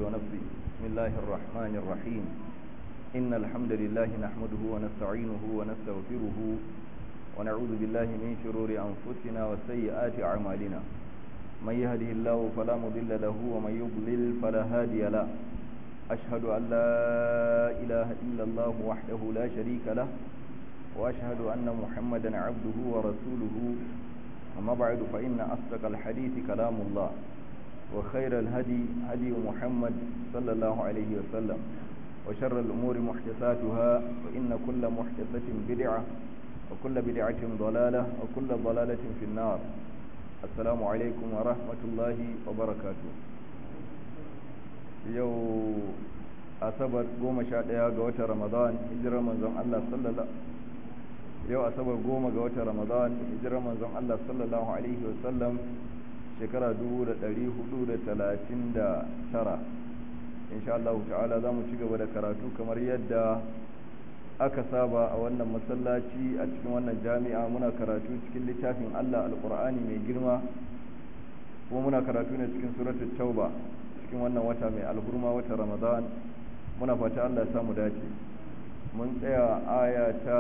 ونفسه بسم الله الرحمن الرحيم إن الحمد لله نحمده ونستعينه ونستغفره ونعوذ بالله من شرور أنفسنا وسيئات أعمالنا من يهده الله فلا مضل له ومن يضلل فلا هادي له أشهد أن لا إله إلا الله وحده لا شريك له وأشهد أن محمدا عبده ورسوله أما بعد فإن أصدق الحديث كلام الله وخير الهدي هدي محمد صلى الله عليه وسلم وشر الأمور محدثاتها وإن كل محدثة بدعة وكل بدعة ضلالة وكل ضلالة في النار السلام عليكم ورحمة الله وبركاته يو أصبر قوم شاء قوة رمضان هجر من زم الله صلى الله yau asabar goma ga watan ramadan hijirar manzon Allah sallallahu alaihi wasallam shekara 439 insha Allah ta'ala za mu ci gaba da karatu kamar yadda aka saba a wannan masallaci a cikin wannan jami'a muna karatu cikin littafin Allah alkur'ani mai girma kuma muna karatu ne cikin suratul tauba cikin wannan wata mai alhurma watan ramadan muna fata Allah ya samu dace mun tsaya aya ta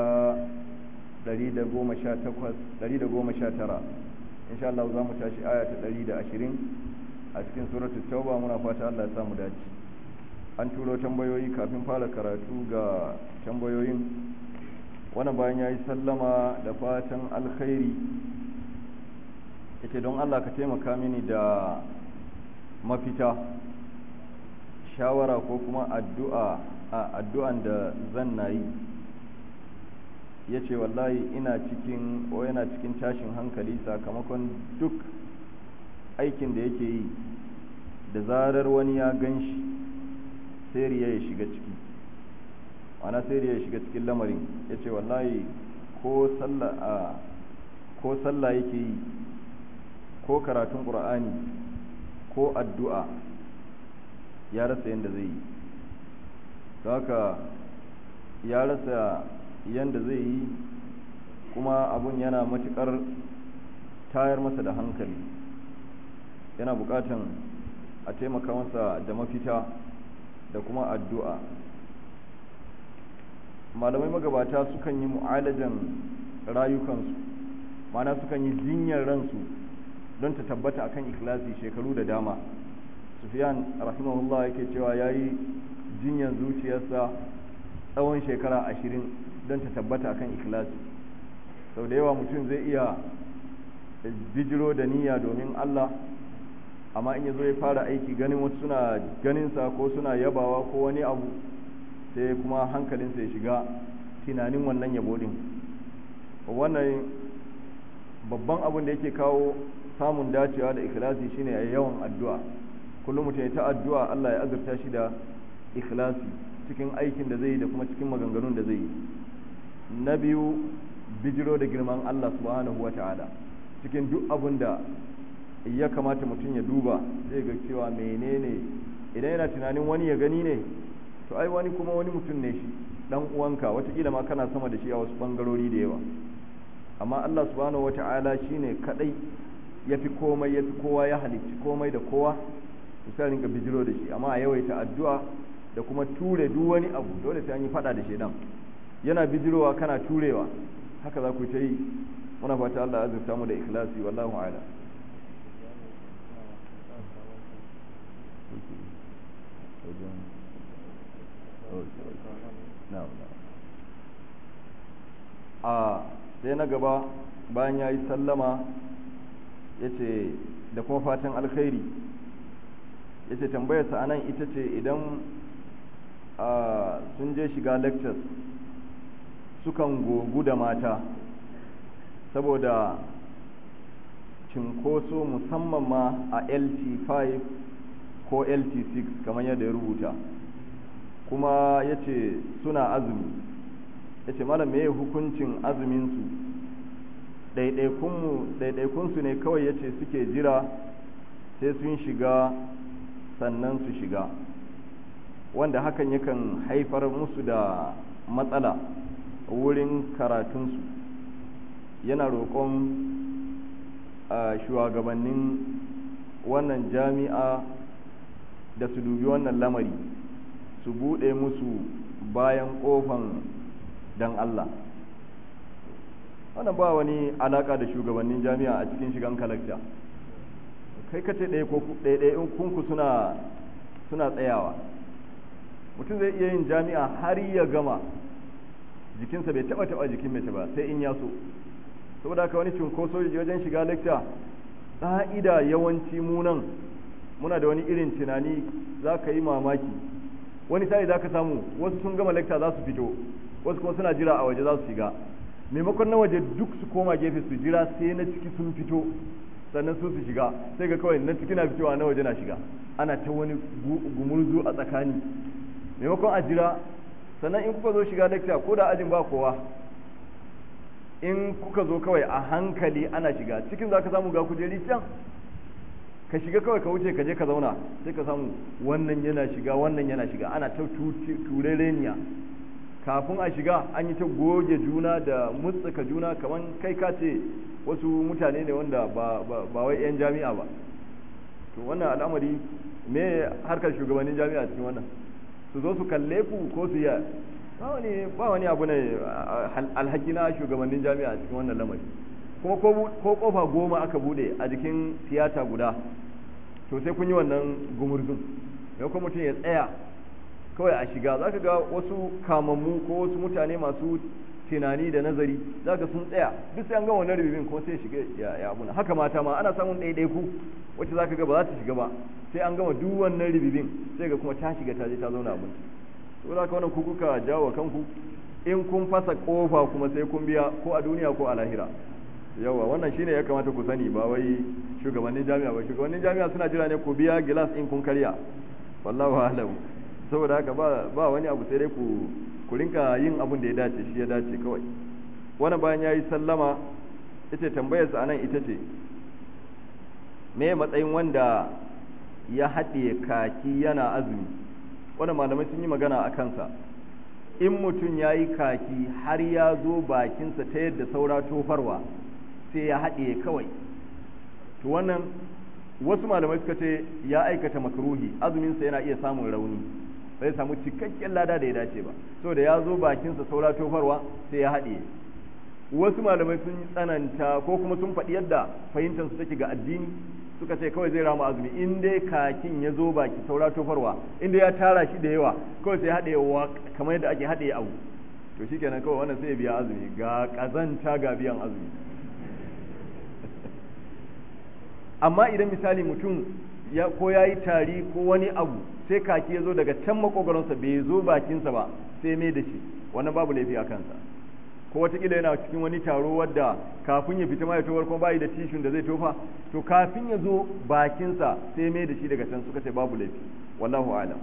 119 insha Allah za mu tashi aya ta 120 a cikin suratul tauba muna fata Allah ya samu dace an turo tambayoyi kafin fara karatu ga tambayoyin wannan bayan yayi sallama da fatan alkhairi yace don Allah ka taimaka mini da mafita shawara ko kuma addu'a addu'an da zan nayi ya ce wallahi ina cikin o yana cikin tashin hankali sakamakon duk aikin da yake yi da zarar wani ya gan shi sai riya ya shiga ciki ana sai riya ya shiga cikin lamarin ya ce wallahi ko sallah yake yi ko karatun ƙur'ani ko addu'a ya rasa yadda zai yi haka ya rasa yanda zai yi kuma abun yana matuƙar tayar masa da hankali yana buƙatan a taimaka masa da mafita da kuma addu'a malamai magabata sukan yi mu'alajan rayukansu mana sukan yi jinyar ransu don ta tabbata akan ikhlasi shekaru da dama sufiyan rahimahullah yake cewa ya yi jinyar zuciyarsa tsawon shekara ashirin don ta tabbata akan ikhlasi sau da yawa mutum zai iya bijiro da niyya domin Allah amma in ya zo ya fara aiki ganin wasu suna ganinsa ko suna yabawa ko wani abu sai kuma hankalinsa ya shiga tunanin wannan yabo din wannan babban abin da yake kawo samun dacewa da ikhlasi shine a yawan addu'a kullum mutum ya ta addu'a Allah ya azurta shi da ikhlasi cikin aikin da zai yi da kuma cikin maganganun da zai yi na biyu bijiro da girman Allah subhanahu wa ta'ala cikin duk abin da ya kamata mutum ya duba zai ga cewa menene idan yana tunanin wani ya gani ne to ai wani kuma wani mutum ne shi dan uwanka watakila ma kana sama da shi a wasu bangarori da yawa amma Allah subhanahu wa ta'ala shine kadai yafi komai yafi kowa ya halicci komai da kowa sai rinka bijiro da shi amma a yawaita addu'a da kuma ture duk wani abu dole sai an yi fada da shedan yana bijirowa kana turewa haka za ku ta yi muna fata Allah azurta mu da ikhlasi wallahu a'lam a sai na gaba bayan ya yi sallama ya ce da kuma fatan alkhairi ya ce tambayarsa anan ita ce idan sun je shiga lectures sukan gogu da mata saboda cinkoso musamman ma a lt5 ko lt6 kamar yadda ya rubuta kuma ya ce suna azumi ya ce malam meye hukuncin azuminsu ɗaiɗaikunsu ne kawai ya ce suke jira sai sun shiga sannan su shiga wanda hakan yakan haifar musu da matsala wurin karatunsu yana roƙon a shugabannin wannan jami'a da su dubi wannan lamari su buɗe musu bayan ƙofan dan Allah wannan ba wani alaka da shugabannin jami'a a cikin shigan kalakta kai kace ɗaya ko ɗaya kunku suna suna tsayawa mutum zai iya yin jami'a har ya gama jikinsa bai taba taba jikin mace ba sai in ya so saboda haka wani cunkoso wajen shiga lecture ƙa'ida yawanci munan muna da wani irin tunani za ka yi mamaki wani sai za ka samu wasu sun gama lecture za su fito wasu kuma suna jira a waje za su shiga maimakon na waje duk su koma gefe su jira sai na ciki sun fito sannan su su shiga sai ga kawai na ciki na fitowa na waje na shiga ana ta wani gumurzu a tsakani maimakon a jira sannan in kuka zo shiga lecture ko da ajin ba kowa in kuka zo kawai a hankali ana shiga cikin za ka samu ga kujeri can ka shiga kawai ka wuce ka je ka zauna sai ka samu wannan yana shiga wannan yana shiga ana ta turereniya kafin a shiga an yi ta goge juna da mutsuka juna kamar kai ka ce wasu mutane ne wanda ba wai 'yan jami'a ba to wannan al'amari me harkar shugabannin jami'a cikin wannan su zo su kalle ku ko su yi ba wani abu ne alhaki na shugabannin jami'a cikin wannan lamari kuma ko kofa goma aka bude a jikin tiyata guda to sai kun yi wannan gumurzun yau kuma mutum ya tsaya kawai a shiga za ka ga wasu kamammu ko wasu mutane masu tunani da nazari za ka sun tsaya duk sai an gama wannan rububin ko sai shiga ya abuna haka mata ma ana samun ɗaiɗaiku wacce za ka ga ba za ta shiga ba sai an gama duk wannan rububin sai ga kuma ta shiga ta je ta zauna abin saboda haka wannan kuka jawo kanku in kun fasa kofa kuma sai kun biya ko a duniya ko a lahira yawa wannan shine ya kamata ku sani ba wai shugabannin jami'a ba shugabannin jami'a suna jira ne ku biya gilas in kun karya wallahu a'lam saboda haka ba ba wani abu sai dai ku ku rinka yin abun da ya dace shi ya dace kawai wani bayan yayi sallama ita tambayar sa anan ita ce me matsayin wanda ya haɗe kaki yana azumi wannan malamai sun yi magana a kansa in mutum ya yi kaki har ya zo bakinsa ta yadda saura tofarwa sai ya haɗe kawai to wannan wasu malamai suka ce ya aikata makruhi azuminsa yana iya samun rauni bai samu cikakken lada da ya dace ba so da ya zo bakinsa saura tofarwa sai ya haɗe wasu malamai sun tsananta ko kuma sun faɗi yadda fahimtarsu take ga addini suka ce kawai zai rama azumi in dai kakin ya zo baki saura tofarwa in dai ya tara shi da yawa kawai sai haɗe wa kamar yadda ake haɗe abu to shikenan kawai wannan sai ya biya azumi ga kazanta ga biyan azumi amma idan misali mutum ya ko ya yi tari ko wani abu sai kaki ya zo daga can makogaronsa bai zo bakinsa ba sai mai da shi wannan babu laifi a kansa ko watakila yana cikin wani taro wadda kafin ya fita ma ya tofar kuma bayi da tishun da zai tofa to kafin ya zo bakinsa sai mai da shi daga can suka ce babu laifi wallahu alam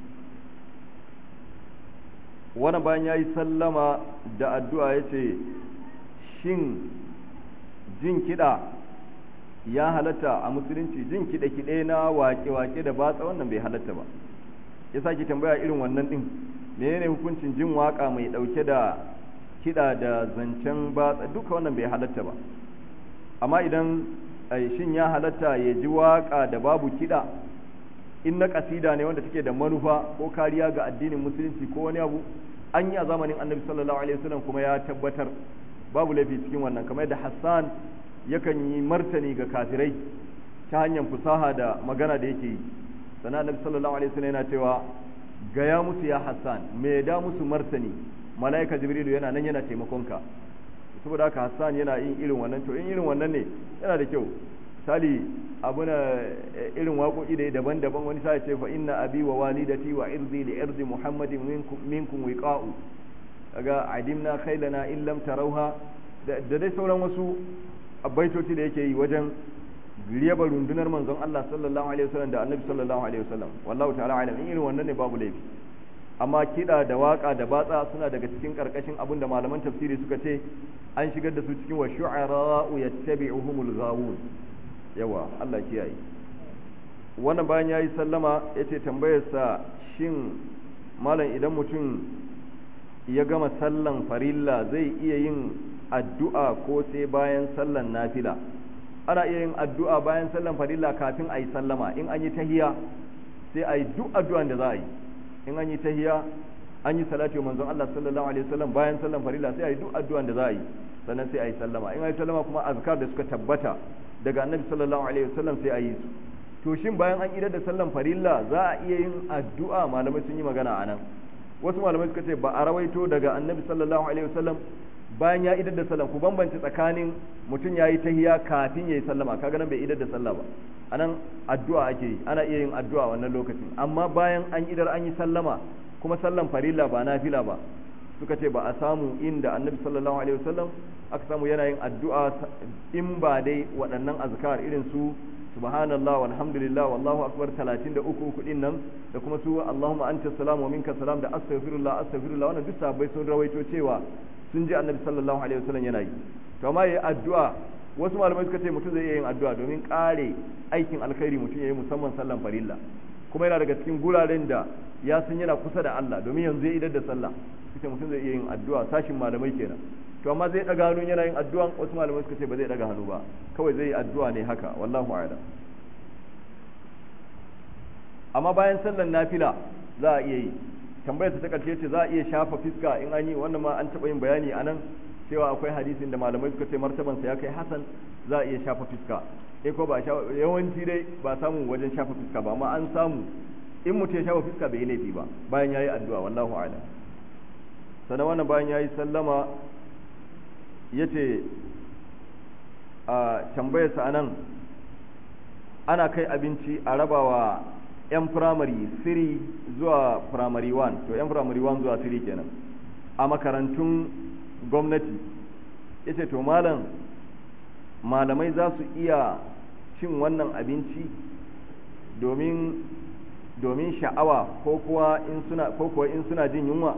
wani bayan ya yi sallama da addu'a ya ce shin jin kiɗa ya halatta a musulunci jin kiɗe-kiɗe na wake-wake da batsa wannan bai halatta ba ya sake tambaya irin wannan ɗin menene hukuncin jin waka mai ɗauke da kiɗa da zancen batsa duka wannan bai halatta ba amma idan shin ya halatta ya ji waka da babu kiɗa in na kasida ne wanda take da manufa ko kariya ga addinin musulunci ko wani abu an yi a zamanin annabi sallallahu alaihi wasallam kuma ya tabbatar babu laifi cikin wannan kamar yadda Hassan yakan yi martani ga kafirai ta hanyar fusaha da magana da yake yi sannan annabi sallallahu alaihi wasallam yana cewa gaya musu ya Hassan me da musu martani malaika jibrilu yana nan yana taimakon ka saboda haka Hassan yana yin irin wannan to in irin wannan ne yana da kyau misali abuna irin waƙoƙi da daban-daban wani sai ce fa inna abi wa walidati wa irzi li irzi muhammadin minkum minkum wiqa'u kaga adimna khailana in lam tarawha da dai sauran wasu baitoci da yake yi wajen riyaba rundunar manzon Allah sallallahu alaihi wasallam da annabi sallallahu alaihi wasallam wallahu ta'ala alam in irin wannan ne babu laifi amma kiɗa da waka da batsa suna daga cikin karkashin abin da malaman tafsiri suka ce an shigar da su cikin wa shu'ara'u yattabi'uhumul ghawun yawa Allah kiyaye wannan bayan yayi sallama yace tambayarsa shin malam idan mutum ya gama sallan farilla zai iya yin addu'a ko sai bayan sallan nafila ana iya yin addu'a bayan sallan farilla kafin a yi sallama in an yi tahiya sai a yi duk addu'an da za a yi in an yi tahiya an yi salati wa manzon Allah sallallahu alaihi wasallam bayan sallan farilla sai a yi duk addu'an da za a yi sannan sai a yi sallama in a yi sallama kuma azkar da suka tabbata daga annabi sallallahu alaihi wasallam sai a yi su to shin bayan an idar da sallan farilla za a iya yin addu'a malamai sun yi magana a nan wasu malamai suka ce ba a rawaito daga annabi sallallahu alaihi wasallam bayan ya idar da sallam ku bambance tsakanin mutum ya yi tahiya kafin ya yi sallama kaga nan bai idar da sallah ba anan addu'a ake yi ana iya yin addu'a wannan lokacin amma bayan an idar an yi sallama kuma sallan farilla ba nafila ba suka ce ba a samu inda annabi sallallahu alaihi wasallam aka samu yana yin addu'a in ba dai waɗannan azkar irin su subhanallah walhamdulillah wallahu akbar 33 uku din nan da kuma su allahumma anta salam wa minka salam da astaghfirullah astaghfirullah wannan duk sahabbai sun rawaito cewa sun ji annabi sallallahu alaihi wasallam yana yi to amma yayi addu'a wasu malamai suka ce mutum zai iya yin addu'a domin kare aikin alkhairi mutum yayi musamman sallan farilla kuma yana daga cikin guraren da ya san yana kusa da Allah domin yanzu ya idar da sallah suka mutum zai iya yin addu'a sashin malamai kenan to amma zai daga hannu yana yin addu'an wasu malamai suka ce ba zai daga hannu ba kawai zai yi addu'a ne haka wallahu a'lam amma bayan sallan nafila za a iya yi tambayar ta karshe ce za a iya shafa fiska in an yi wannan ma an taɓa yin bayani a nan cewa akwai hadisin da malamai suka ce martabansa ya kai hasan za a iya shafa fiska eh ko ba yawanci dai ba samu wajen shafa fiska ba amma an samu in mutum ya shafa fiska bai yi laifi ba bayan yayi addu'a wallahu a'lam sannan wannan bayan yayi sallama yace a tambayarsa anan ana kai abinci a rabawa 'yan firamare 3 zuwa firamare 1 to 'yan firamare 1 zuwa 3 kenan a makarantun gwamnati ya ce to malam malamai za su iya cin wannan abinci domin domin sha'awa ko kuwa in suna ko kuwa in suna jin yunwa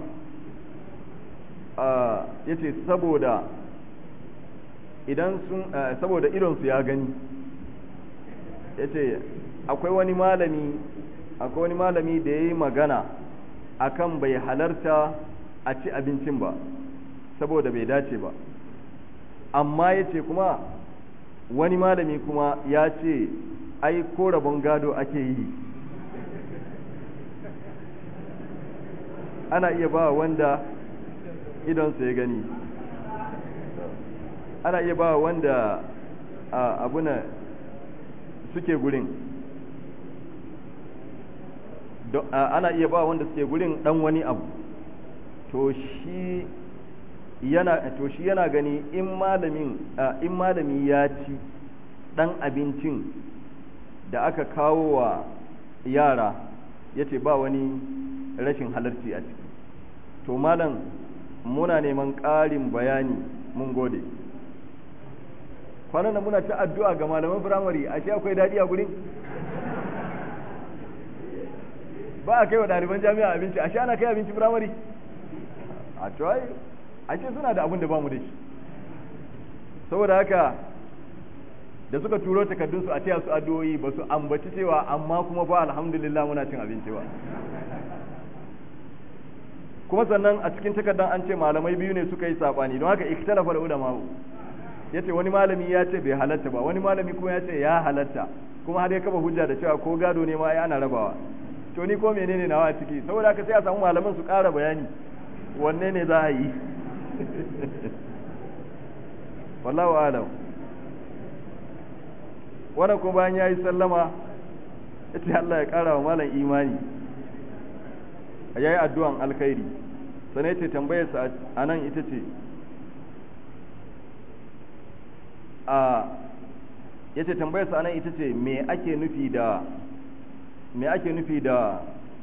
ya ce saboda idan sun saboda idonsu ya gani ya ce akwai wani malami akwai wani malami da ya yi magana akan bai halarta a ci abincin ba saboda bai dace ba amma ya ce kuma wani malami kuma ya ce ai ko rabon gado ake yi ana iya ba wanda idonsa ya gani ana iya ba wanda abuna suke gurin ana iya ba wanda suke gurin dan wani abu to shi yana to shi yana gani in malamin in malami ya ci dan abincin da aka kawo wa yara yace ba wani rashin halarci a ciki to malam muna neman ƙarin bayani mun gode kwanan da muna ta addu'a ga malaman firamare a shi akwai daɗi a gurin ba a kai wa ɗaliban jami'a abinci a shi ana kai abinci firamare a tuwai a ce suna da abin da ba mu da shi saboda haka da suka turo takardunsu a taya su addu'o'i ba su ambaci cewa amma kuma ba alhamdulillah muna cin abinci ba kuma sannan a cikin takardar an ce malamai biyu ne suka yi sabani don haka ikhtalafa da ulama yace wani malami ya ce bai halatta ba wani malami kuma ya ce ya halatta kuma har ya kafa hujja da cewa ko gado ne ma ai ana rabawa to ni ko menene nawa a ciki saboda haka sai a samu malaman su ƙara bayani wanne ne za a yi wallahu alam wannan kuma bayan yayi sallama yace Allah ya ƙara wa malam imani ya yi addu'an alkhairi sanai ce tambayarsa a nan ita ce a ya ce tambayarsa a nan ita ce me ake nufi da me ake nufi da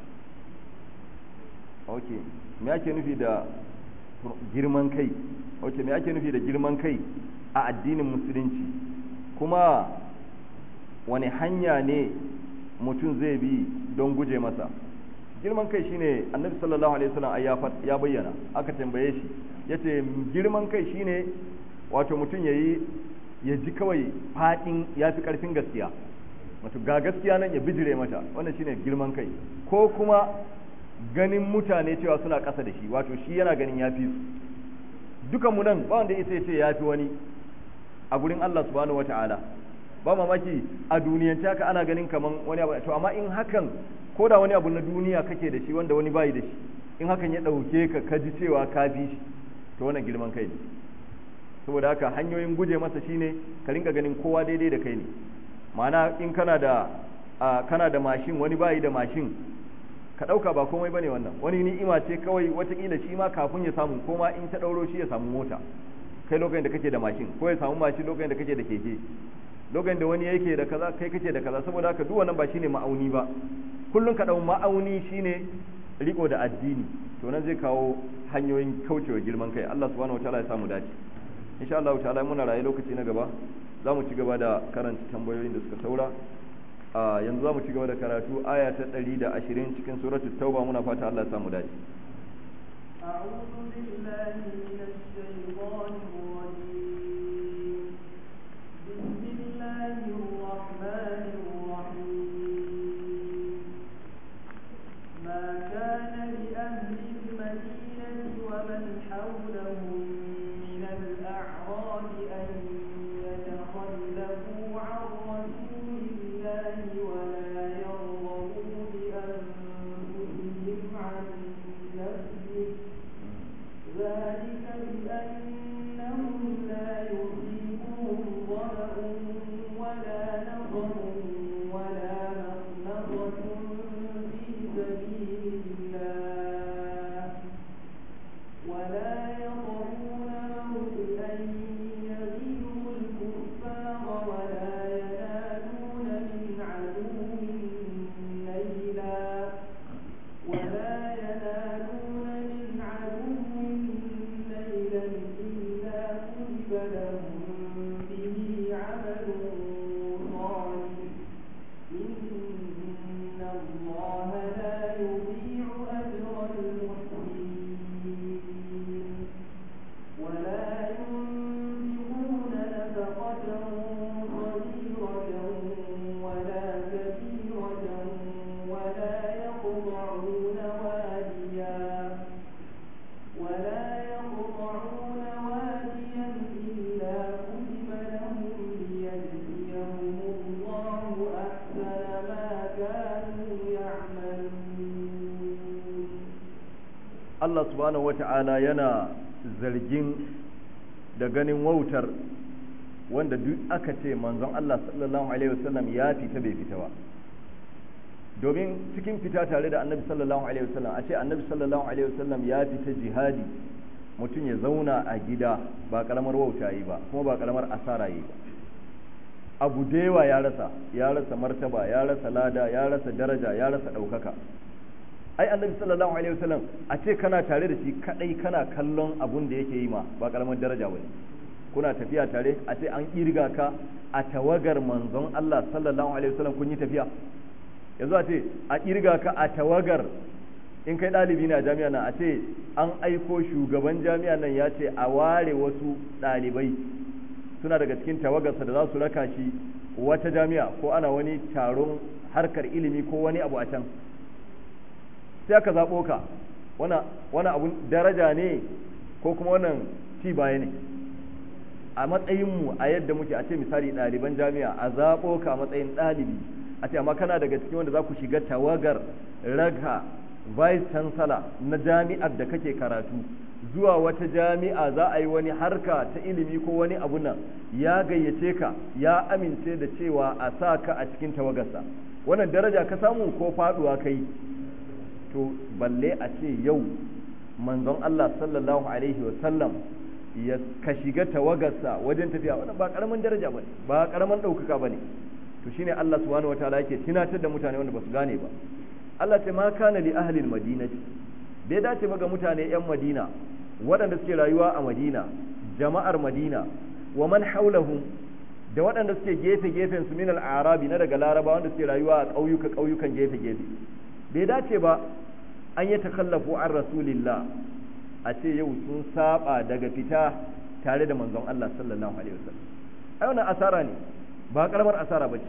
ok me ake nufi da girman kai ok me ake nufi da girman kai a addinin musulunci kuma wani hanya ne mutum zai bi don guje masa girman kai shine annabi sallallahu alaihi wasallam ya bayyana aka tambaye shi yace girman kai shine wato mutum yayi ya ji kawai fadin yafi karfin gaskiya wato ga gaskiya nan ya bijire mata wannan shine girman kai ko kuma ganin mutane cewa suna ƙasa da shi wato shi yana ganin yafi su dukan mu nan ba wanda ya ce yafi wani a gurin Allah subhanahu wataala ba mamaki a duniyance haka ana ganin kaman wani abu to amma in hakan ko da wani abu na duniya kake da shi wanda wani bayi da shi in hakan ya ɗauke ka ka ji cewa ka fi shi to wannan girman kai ne saboda haka hanyoyin guje masa shine ka rinka ganin kowa daidai da kai ne ma'ana in kana da kana da mashin wani bayi da mashin ka ɗauka ba komai bane wannan wani ni'ima ce kawai watakila shi ma kafin ya samu koma in ta ɗauro shi ya samu mota kai lokacin da kake da mashin ko ya samu mashin lokacin da kake da keke lokacin da wani yake da kaza kai kake da kaza saboda haka duk wannan ba shine ma'auni ba kullun ka dau ma'auni shine riko da addini to nan zai kawo hanyoyin kaucewa girman kai Allah subhanahu wataala ya samu dace insha Allah ta'ala muna raye lokaci na gaba za mu ci gaba da karanta tambayoyin da suka saura a yanzu za mu ci gaba da karatu aya ta 120 cikin suratul tauba muna fata Allah ya samu dace أعوذ بالله من الشيطان الرجيم بسم الله الرحمن الرحيم ما كان لأهل المدينة ومن حولهم من الأعراب أن يتخلفوا عن رسول الله ولا يرغبوا بأنفسهم عن نفسه ذلك بأنهم لا يصيبهم ظمأ ولا نصب ولا مخمصة في سبيل الله ولا يطعون موطئا يغيظ الكفار ولا ينالون من عدو نيلا ولا ينالون من عدو نيلا إلا كتب لهم به عمل صالح إن الله لا يضيع أجر المحسنين ولا ينفقون نفقة صغيرة ولا كبيرة ولا يقطعون واديا ولا يقطعون واديا إلا كتب لهم ليجزيهم الله أحسن ما كانوا يعملون Allah subhanahu wata'ala yana zargin da ganin wautar wanda duk aka ce manzon Allah sallallahu alaihi wasallam ya fita bai fita ba domin cikin fita tare da annabi sallallahu alaihi wasallam a ce annabi sallallahu alaihi wasallam ya fita jihadi mutum ya zauna a gida ba karamar wauta yi ba kuma ba karamar asara yi ba abu da yawa ya rasa ya rasa martaba ya rasa lada ya rasa daraja ya rasa ɗaukaka ai annabi sallallahu alaihi wasallam a ce kana tare da shi kadai kana kallon abun da yake yi ma ba karamar daraja bane kuna tafiya tare a ce an kirga ka a tawagar manzon Allah sallallahu alaihi wasallam kun yi tafiya yanzu a ce a kirga ka a tawagar in kai ɗalibi ne a jami'a nan a ce an aiko shugaban jami'a nan ya ce a ware wasu ɗalibai suna daga cikin tawagarsa da za su raka shi wata jami'a ko ana wani taron harkar ilimi ko wani abu a can sai aka zaɓo ka wani abun daraja ne ko kuma wannan ci baya ne a matsayinmu a yadda muke a ce misali ɗaliban jami'a a zaɓo ka a matsayin ɗalibi a ce amma kana daga cikin wanda za ku shiga tawagar raga vice chancellor na jami'ar da kake karatu zuwa wata jami'a za a yi wani harka ta ilimi ko wani abu nan ya gayyace ka ya amince da cewa a sa ka a cikin tawagarsa wannan daraja ka samu ko faduwa kai to balle a ce yau manzon Allah sallallahu alaihi wa sallam ya ka shiga tawagarsa wajen tafiya wannan ba karaman daraja bane ba karaman daukaka bane to shine Allah subhanahu wataala yake tunatar da mutane wanda basu gane ba Allah ce ma kana li ahli almadinati bai dace ba ga mutane yan Madina waɗanda suke rayuwa a Madina jama'ar Madina wa man haulahum da waɗanda suke gefe gefen su min al-arabi na daga Laraba wanda suke rayuwa a ƙauyuka ƙauyukan gefe gefe bai dace ba an yi takallafu an rasulillah a ce yau sun saba daga fita tare da manzon Allah sallallahu alaihi wasallam ai wannan asara ne ba karamar asara bace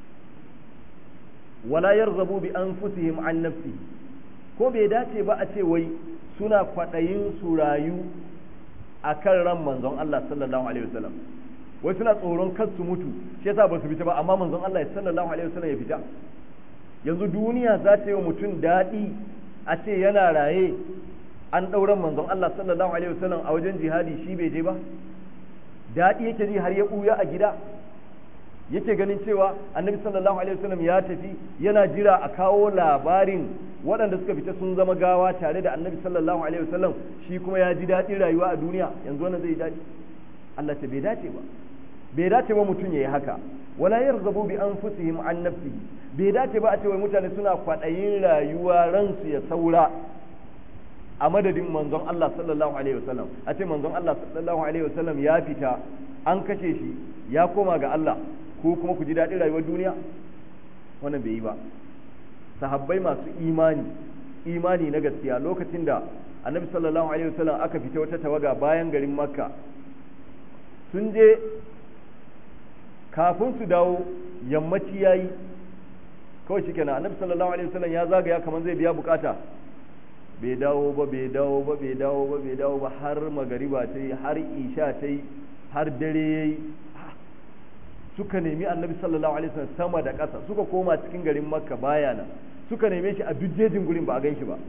wala yarzabu bi anfusihim an nafsi ko bai dace ba a ce wai suna kwadayin su rayu akan ran manzon Allah sallallahu alaihi wasallam wai suna tsoron kar su mutu shi yasa ba su fita ba amma manzon Allah sallallahu alaihi wasallam ya fita yanzu duniya za ta yi wa mutum daɗi a ce yana raye an ɗauran manzon Allah sallallahu alaihi wasallam a wajen jihadi shi bai je ba daɗi yake ji har ya ɓuya a gida yake ganin cewa annabi sallallahu alaihi wasallam ya tafi yana jira a kawo labarin waɗanda suka fita sun zama gawa tare da annabi sallallahu alaihi wasallam shi kuma ya ji daɗin rayuwa a duniya yanzu wannan zai daɗi Allah ce bai dace ba bai dace ba mutum ya yi haka wala yarghabu bi anfusihim an nafsihi bai dace ba a ce wai mutane suna kwaɗayin rayuwa ransu ya saura a madadin manzon Allah sallallahu alaihi wasallam a ce manzon Allah sallallahu alaihi wasallam ya fita an kashe shi ya koma ga Allah ko kuma ku ji daɗin rayuwar duniya wannan bai yi ba sahabbai masu imani imani na gaskiya lokacin da annabi sallallahu alaihi wasallam aka fita wata tawaga bayan garin makka sun je kafin su dawo yammaci yayi kawai shikenan annabi sallallahu alaihi wasallam ya zagaya kamar zai biya bukata bai dawo ba bai dawo ba bai dawo ba bai dawo ba har magariba ta yi har isha ta yi har dare ya yi suka nemi annabi sallallahu alaihi wasallam sama da ƙasa suka koma cikin garin makka baya nan suka neme shi a duk jejin gurin ba a gan shi ba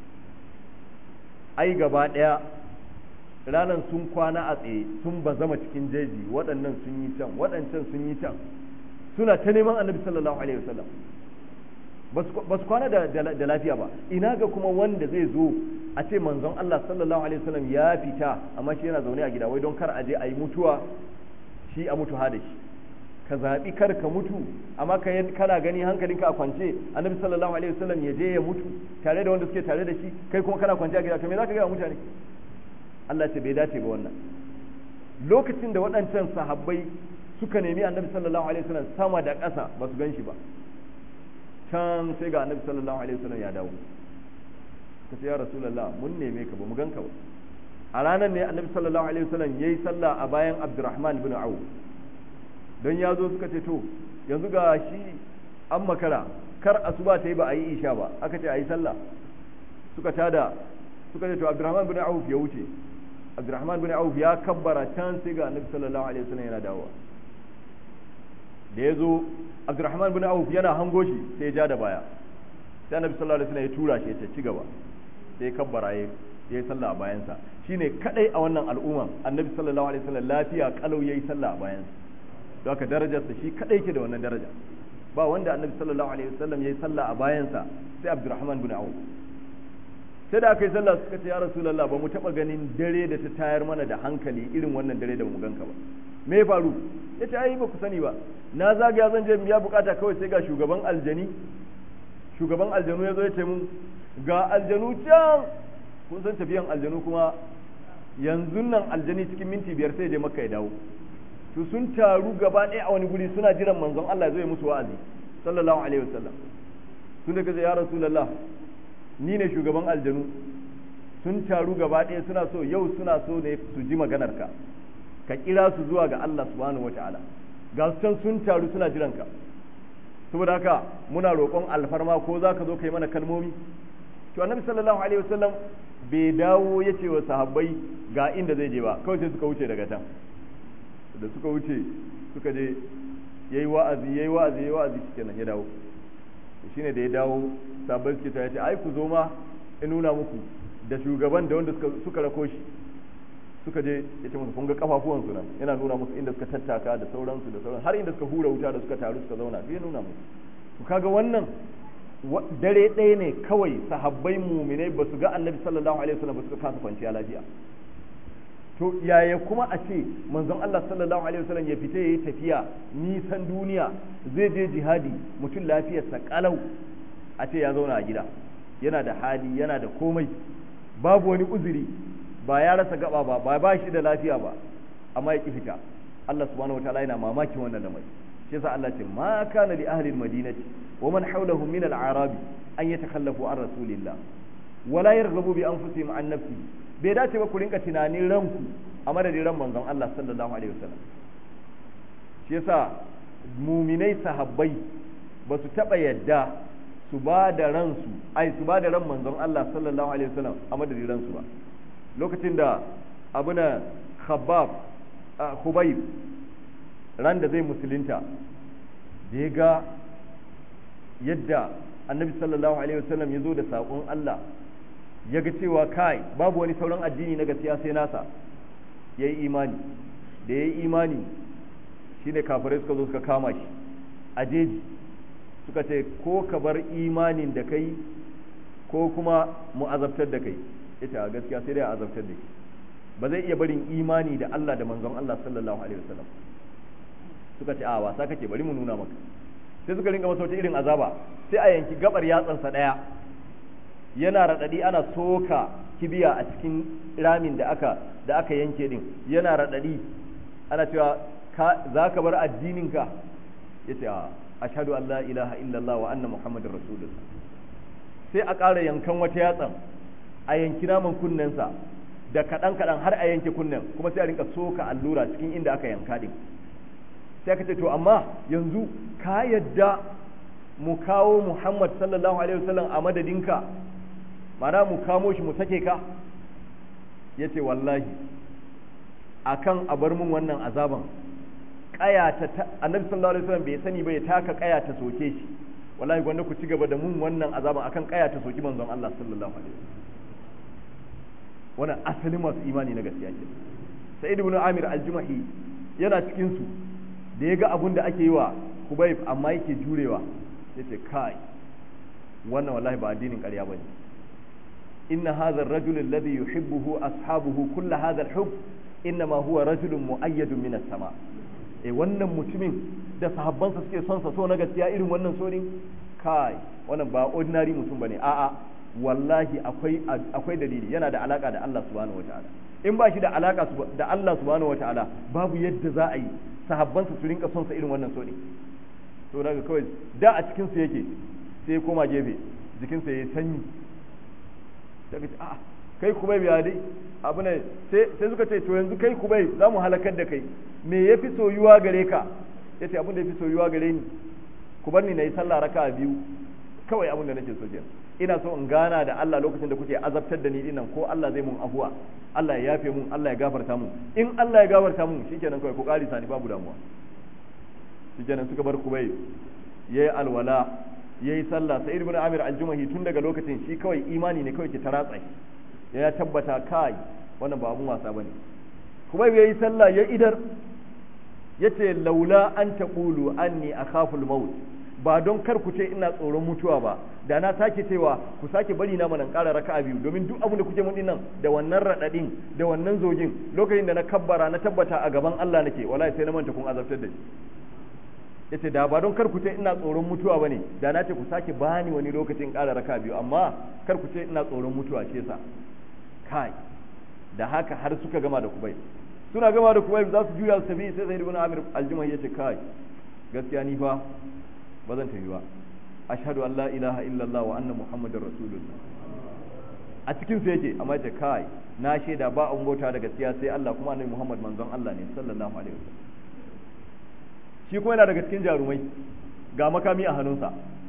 ai gaba ɗaya ranar sun kwana a tsaye sun bazama cikin jeji waɗannan sun yi can waɗancan sun yi can suna ta neman annabi sallallahu alaihi wasallam ba su kwana da lafiya ba ina ga kuma wanda zai zo a ce manzon Allah sallallahu alaihi wasallam ya fita amma shi yana zaune a gida wai don kar a je a yi mutuwa shi a mutu hada shi ka zaɓi kar ka mutu amma ka kana gani hankalinka a kwance annabi sallallahu alaihi wasallam ya je ya mutu tare da wanda suke tare da shi kai kuma kana kwance a gida to me zaka ga mutane Allah ce bai dace ba wannan lokacin da waɗancan sahabbai suka nemi annabi sallallahu alaihi wasallam sama da ƙasa ba su gan shi ba can sai ga annabi sallallahu alaihi wasallam ya dawo ka ce ya rasulullah mun neme ka ba mu ganka ba a ranar ne annabi sallallahu alaihi wasallam yayi sallah a bayan abdurrahman ibn auf don ya zo suka ce to yanzu ga shi an makara kar asuba ta yi ba a yi isha ba aka ce a yi sallah suka tada suka ce to abdurrahman ibn auf ya wuce abdurrahman ibn auf ya kabbara can sai ga annabi sallallahu alaihi wasallam yana dawowa da ya zo abdurrahman bin auf yana hango shi sai ya ja da baya sai annabi sallallahu alaihi wasallam ya tura shi ya ci gaba sai ya kabbara ya yi sallah a bayansa shine kadai a wannan al'umman annabi sallallahu alaihi wasallam lafiya kalau yayi sallah a bayansa don haka darajarsa shi kadai ke da wannan daraja ba wanda annabi sallallahu alaihi wasallam yayi sallah a bayansa sai abdurrahman bin auf sai da aka yi sallah suka ce ya rasulullah ba mu taba ganin dare da ta tayar mana da hankali irin wannan dare da mu ganka ba me ya faru ya ce ai ba ku sani ba na zagaya zan je biya bukata kawai sai ga shugaban aljani shugaban aljanu ya zo ya ce mun ga aljanu can kun san tafiyan aljanu kuma yanzu nan aljani cikin minti biyar sai je maka ya dawo to sun taru gaba ɗaya a wani guri suna jiran manzon Allah ya zo ya musu wa'azi sallallahu alaihi wasallam sun daga ya rasulullah ni ne shugaban aljanu sun taru gaba ɗaya suna so yau suna so ne su ji maganarka ka kira su zuwa ga Allah subhanahu wataala ga su can sun taru suna jiran ka saboda haka muna roƙon alfarma ko za ka zo ka yi mana kalmomi to annabi sallallahu alaihi wasallam bai dawo ya ce wa sahabbai ga inda zai je ba kawai sai suka wuce daga can da suka wuce suka je yayi wa'azi yayi wa'azi yayi wa'azi kenan ya dawo shine da ya dawo sahabbai suke ta ce ai ku zo ma in nuna muku da shugaban da wanda suka suka rako shi suka je ya ce musu kun ga kafafuwansu nan yana nuna musu inda suka tattaka da sauransu da sauran har inda suka hura wuta da suka taru suka zauna duk ya nuna musu to kaga wannan dare ɗaya ne kawai sahabbai muminai ba su ga annabi sallallahu alaihi wasallam ba suka kasa kwanciya lafiya to yaya kuma a ce manzon Allah sallallahu alaihi wasallam ya fita yayi tafiya nisan duniya zai je jihadi mutum lafiyarsa kalau a ce ya zauna a gida yana da hali yana da komai babu wani uzuri ba ya rasa gaba ba ba ba shi da lafiya ba amma ya ki fita Allah subhanahu wataala yana mamakin wannan lamari shi yasa Allah ce ma kana li ahli almadinati wa man hawlahum min al-arabi an yatakhallafu an rasulillah wala yarghabu bi anfusihim an nafsi bai dace ba ku rinka tunanin ranku a madadin ran manzon Allah sallallahu alaihi wasallam shi yasa muminai sahabbai ba su taba yadda su ba da ransu ai su ba da ran manzon Allah sallallahu alaihi wasallam a madadin ransu ba lokacin da abuna khabab khubayb ran da zai musulunta da ya ga yadda annabi sallallahu alaihi wasallam ya zo da saƙon Allah ya ga cewa kai babu wani sauran addini na gaskiya sai nasa ya yi imani da ya yi imani shi ne kafirai suka zo suka kama shi a jeji suka ce ko ka bar imanin da kai ko kuma mu azabtar da kai ita a gaskiya sai dai a azabtar da shi ba zai iya barin imani da Allah da manzon Allah sallallahu alaihi wasallam suka ce a wasa kake bari mu nuna maka sai suka rinka masa wata irin azaba sai a yanki gabar yatsansa daya yana radadi ana soka kibiya a cikin ramin da aka da aka yanke din yana radadi ana cewa za ka bar addininka yace a ashhadu an la ilaha illallah wa anna muhammadar rasulullah sai a ƙara yankan wata yatsan a yanki naman kunnensa da kaɗan kaɗan har a yanke kunnen kuma sai a rinka soka allura cikin inda aka yanka din sai aka ce to amma yanzu ka yadda mu kawo Muhammad sallallahu alaihi wasallam a madadinka mana mu kamo shi mu sake ka yace wallahi akan a bar mun wannan azaban kaya ta annabi sallallahu alaihi wasallam bai sani ba ya taka kaya ta soke shi wallahi gwanda ku ci gaba da mun wannan azaban akan kaya ta soki manzon Allah sallallahu alaihi wasallam wannan asalin masu imani na gaskiya ke sa'id ibn amir al-jumahi yana cikin su da ya ga abun da ake yi wa Kubayb amma yake jurewa ya ce kai wannan wallahi ba addinin ƙarya ba ne inna hadha ar-rajul alladhi yuhibbuhu ashabuhu kull hadha al-hubb innama huwa rajulun mu'ayyadun min as-sama eh wannan mutumin da sahabbansa suke son sa so na gaskiya irin wannan sorin kai wannan ba ordinary mutum bane a'a wallahi akwai akwai dalili yana da alaka da Allah subhanahu wataala in ba shi da alaka da Allah subhanahu wataala babu yadda za a yi sahabbansa su rinka son sa irin wannan so ne to daga kawai da a cikin su yake sai koma gefe jikin sa yayi sanyi daga ce a kai kubai biya dai abu ne sai sai suka ce to yanzu kai kubai za mu halakar da kai me yafi soyuwa gare ka yace abin da yafi soyuwa gare ni ku bar ni nayi sallah raka'a biyu kawai abin da nake so kenan ina so in gana da Allah lokacin da kuke azabtar da ni dinnan ko Allah zai mun afuwa Allah ya yafe mun Allah ya gafarta mun in Allah ya gafarta mun shikenan kawai ku ƙari sani babu damuwa shikenan suka bar kubai yayi alwala yayi sallah sai ibn amir al-jumahi tun daga lokacin shi kawai imani ne kawai ke taratsa ya tabbata kai wannan ba abun wasa bane kubai yayi sallah ya idar yace laula an taqulu anni akhafu al-maut ba don kar ku ce ina tsoron mutuwa ba da na sake cewa ku sake bari na manan ƙara raka'a biyu domin duk abin da kuke mun dinnan da wannan radadin da wannan zogin lokacin da na kabbara na tabbata a gaban Allah nake wallahi sai na manta kun azabtar da ni yace da ba don kar ku ce ina tsoron mutuwa bane da na ce ku sake bani wani lokacin ƙara raka'a biyu amma kar ku ce ina tsoron mutuwa ce sa kai da haka har suka gama da kubai suna gama da kubai za su juya su tafi sai sai ibn amir aljumai yace kai gaskiya ni fa ba zan tafi ba ashhadu an la ilaha illallah wa anna muhammadar rasulullah a cikin su yake amma ce kai na shaida ba an bauta da gaskiya sai Allah kuma annabi Muhammad manzon Allah ne sallallahu alaihi wasallam shi kuma yana daga cikin jarumai ga makami a hannunsa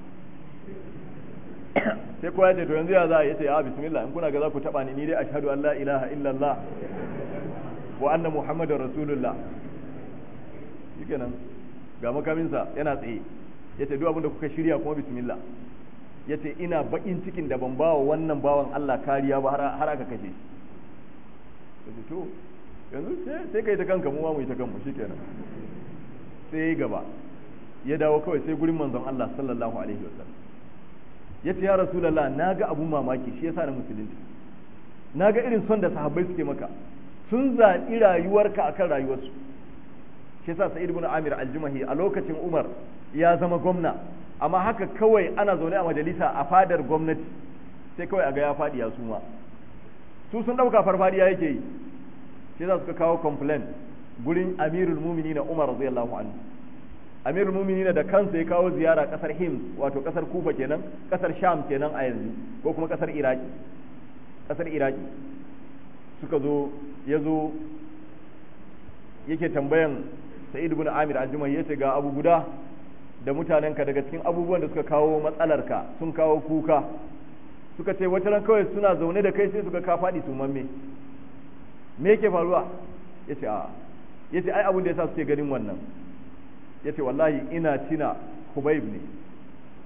sai kowa ya ce to yanzu ya za a yace ya bismillah in kuna ga za ku taba ni ni dai ashhadu an la ilaha illallah wa anna muhammadar rasulullah shikenan ga makaminsa yana tsaye ya ce duk abin da kuka shirya kuma bismillah ya ce ina bakin cikin da ban bawa wannan bawan Allah kariya ba har aka kashe ya ce to yanzu sai kai ta kanka mu ma mu yi ta kanmu shikenan sai ya gaba ya dawo kawai sai gurin manzon Allah sallallahu alaihi wasallam ya ce ya rasulullah na ga abun mamaki shi yasa na musulunci na ga irin son da sahabbai suke maka sun zaɓi rayuwarka akan rayuwarsu shi yasa sa'id ibn amir al-jumahi a lokacin umar ya zama gwamna amma haka kawai ana zaune a majalisa a fadar gwamnati sai kawai a ga ya faɗi ya suma su sun ɗauka farfadiya yake yi shi za suka kawo complaint gurin amirul mumini na umar radiyallahu anhu amirul mumini da kansa ya kawo ziyara kasar hims wato kasar kufa kenan kasar sham kenan a yanzu ko kuma kasar iraki kasar iraki suka zo ya zo yake tambayan sa'id ibn amir al-jumahi yace ga abu guda da mutanenka daga cikin abubuwan da suka kawo matsalarka sun kawo kuka suka ce wata ran kawai suna zaune da kai sai suka ka faɗi su mamme me yake faruwa yace a yace ai abin da yasa suke ganin wannan yace wallahi ina tina Hubayb ne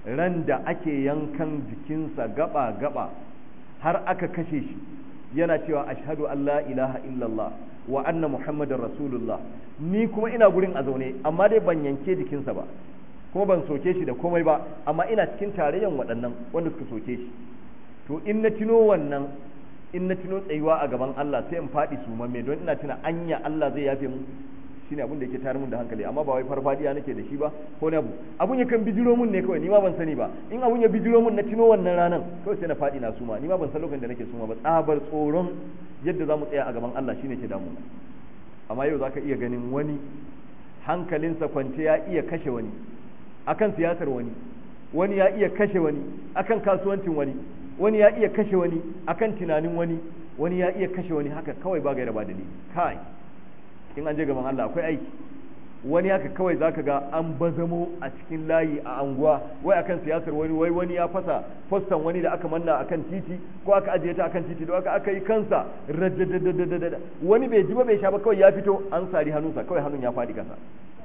ran da ake yankan jikinsa gaba gaba har aka kashe shi yana cewa ashhadu an la ilaha illallah wa anna muhammadar rasulullah ni kuma ina gurin a zaune amma dai ban yanke jikinsa ba kuma ban soke shi da komai ba amma ina cikin tarayyan waɗannan wanda suka soke shi to in na tuno wannan in na tuno tsayuwa a gaban Allah sai in faɗi su mamme don ina tuna anya Allah zai yafe mu shine abin da yake tare mun da hankali amma ba wai farfadiya nake da shi ba ko na abu abun yakan bijiro mun ne kawai ni ma ban sani ba in abun ya bijiro mun na tuno wannan ranan kawai sai na faɗi na suma ni ma ban san lokacin da nake suma ba tsabar tsoron yadda za mu tsaya a gaban Allah shine ke damu amma yau zaka iya ganin wani hankalinsa kwance ya iya kashe wani akan siyasar wani wani ya iya kashe wani akan kasuwancin wani wani ya iya kashe wani akan tunanin wani wani ya iya kashe wani haka kawai ba gaira ba dalili kai in an je gaban Allah akwai aiki wani haka kawai zaka ga an bazamo a cikin layi a anguwa wai akan siyasar wani wai wani ya fasa fostan wani da aka manna akan titi ko aka ajiye ta akan titi da aka aka yi kansa radadadadadada wani bai ji ba bai sha ba kawai ya fito an sari hannunsa kawai hannun ya faɗi kasa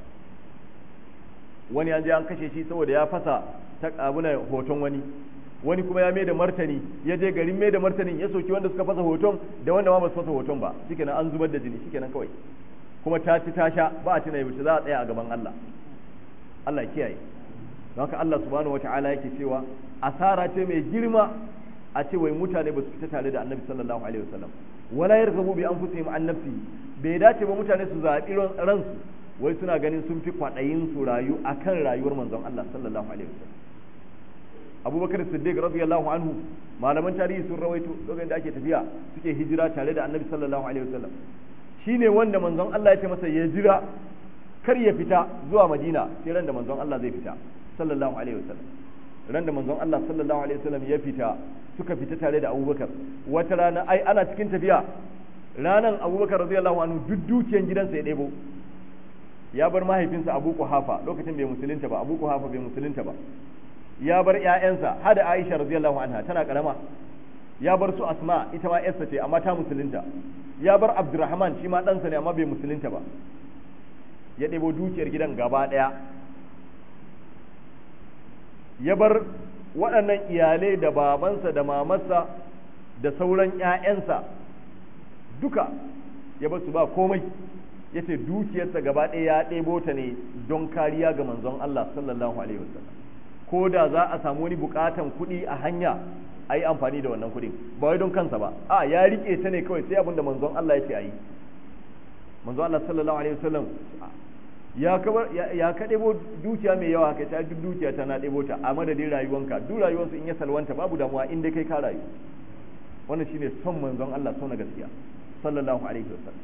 wani an je an kashe shi saboda ya fasa ta abuna hoton wani wani kuma ya mai da martani ya je garin mai da martanin ya soki wanda suka fasa hoton da wanda ma ba su fasa hoton ba shikenan an zubar da jini shikenan kawai kuma ta ci ta sha ba a tuna yaushe za a tsaya a gaban Allah Allah kiyaye don haka Allah subhanahu wataala yake cewa asara ce mai girma a ce wai mutane ba su fita tare da Annabi sallallahu alaihi wasallam wala yarghabu bi anfusihim an nafsi bai dace ba mutane su zaɓi ransu wai suna ganin sun fi kwaɗayin su rayu akan rayuwar manzon Allah sallallahu alaihi wasallam abubakar siddiq radiyallahu anhu malaman tarihi sun rawaito lokacin da ake tafiya suke hijira tare da annabi sallallahu alaihi wasallam shine wanda manzon Allah ya ce masa ya jira kar ya fita zuwa madina sai ran da manzon Allah zai fita sallallahu alaihi wasallam ran da manzon Allah sallallahu alaihi wasallam ya fita suka fita tare da abubakar wata rana ai ana cikin tafiya ranan abubakar radiyallahu anhu duk dukiyan gidansa ya ɗebo ya bar mahaifinsa abu kuhafa lokacin bai musulunta ba abu kuhafa bai musulunta ba ya bar ƴaƴansa hada Aisha radiyallahu anha tana karama ya bar su Asma ita ma ƴarsa ce amma ta musulunta ya bar Abdurrahman shi ma ɗansa ne amma bai musulunta ba ya ɗebo dukiyar gidan gaba ɗaya ya bar waɗannan iyalai da babansa da mamarsa da sauran ƴaƴansa duka ya bar su ba komai ya ce dukiyarsa gaba ɗaya ya ɗebo ta ne don kariya ga manzon Allah sallallahu alaihi wasallam ko da za a samu wani bukatan kuɗi a hanya a yi amfani da wannan kuɗin ba wai don kansa ba a ya rike ta ne kawai sai abin da manzon Allah ya ce a yi manzon Allah sallallahu alaihi wasallam ya kabar ya ka ɗebo dukiya mai yawa kai ta duk dukiya ta na ɗebo ta a madadin rayuwanka duk rayuwarsu in ya salwanta babu damuwa in dai kai ka rayu wannan shine son manzon Allah son na gaskiya sallallahu alaihi wasallam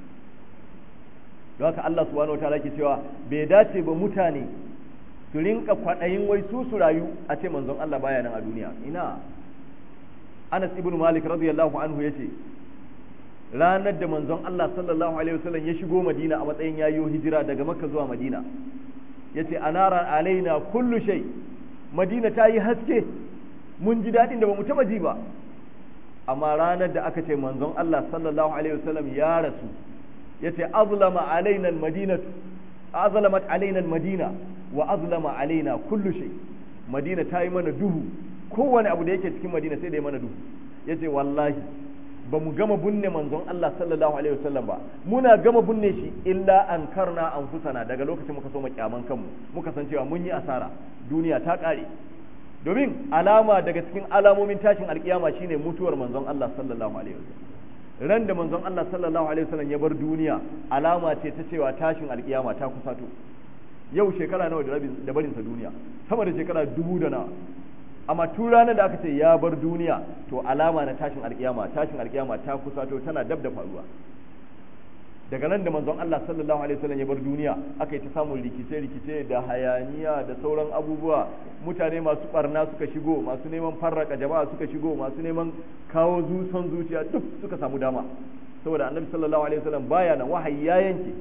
don haka Allah subhanahu wataala ke cewa bai dace ba mutane su rinka kwaɗayin wai su su rayu a ce manzon Allah baya nan a duniya ina Anas ibn Malik radiyallahu anhu yace ranar da manzon Allah sallallahu alaihi wasallam ya shigo Madina a matsayin yayo hijira daga Makka zuwa Madina yace anara alaina kullu shay Madina ta yi haske mun ji dadin da bamu taba ji ba amma ranar da aka ce manzon Allah sallallahu alaihi wasallam ya rasu yace azlama alaina almadinatu azlamat alaina almadina wa azlama alaina kullu shay madina ta yi mana duhu kowane abu da yake cikin madina sai da ya mana duhu yace wallahi ba mu gama bunne manzon Allah sallallahu alaihi wasallam ba muna gama bunne shi illa an karna anfusana daga lokacin muka so mu kyaman kanmu muka san cewa mun yi asara duniya ta kare domin alama daga cikin alamomin tashin alkiyama shine mutuwar manzon Allah sallallahu alaihi wasallam ran da manzon Allah sallallahu alaihi wasallam ya bar duniya alama ce ta cewa tashin alkiyama ta kusato yau shekara nawa da rabin da barin sa duniya sama da shekara dubu da nawa amma tun ranar da aka ce ya bar duniya to alama na tashin alkiyama tashin alkiyama ta kusato tana dab da faruwa daga nan da manzon Allah sallallahu alaihi wasallam ya bar duniya aka yi ta samun rikice-rikice da hayaniya da sauran abubuwa mutane masu barna suka shigo masu neman farraka jama'a suka shigo masu neman kawo son zuciya duk suka samu dama saboda annabi sallallahu alaihi wasallam baya nan wahayi ya yanke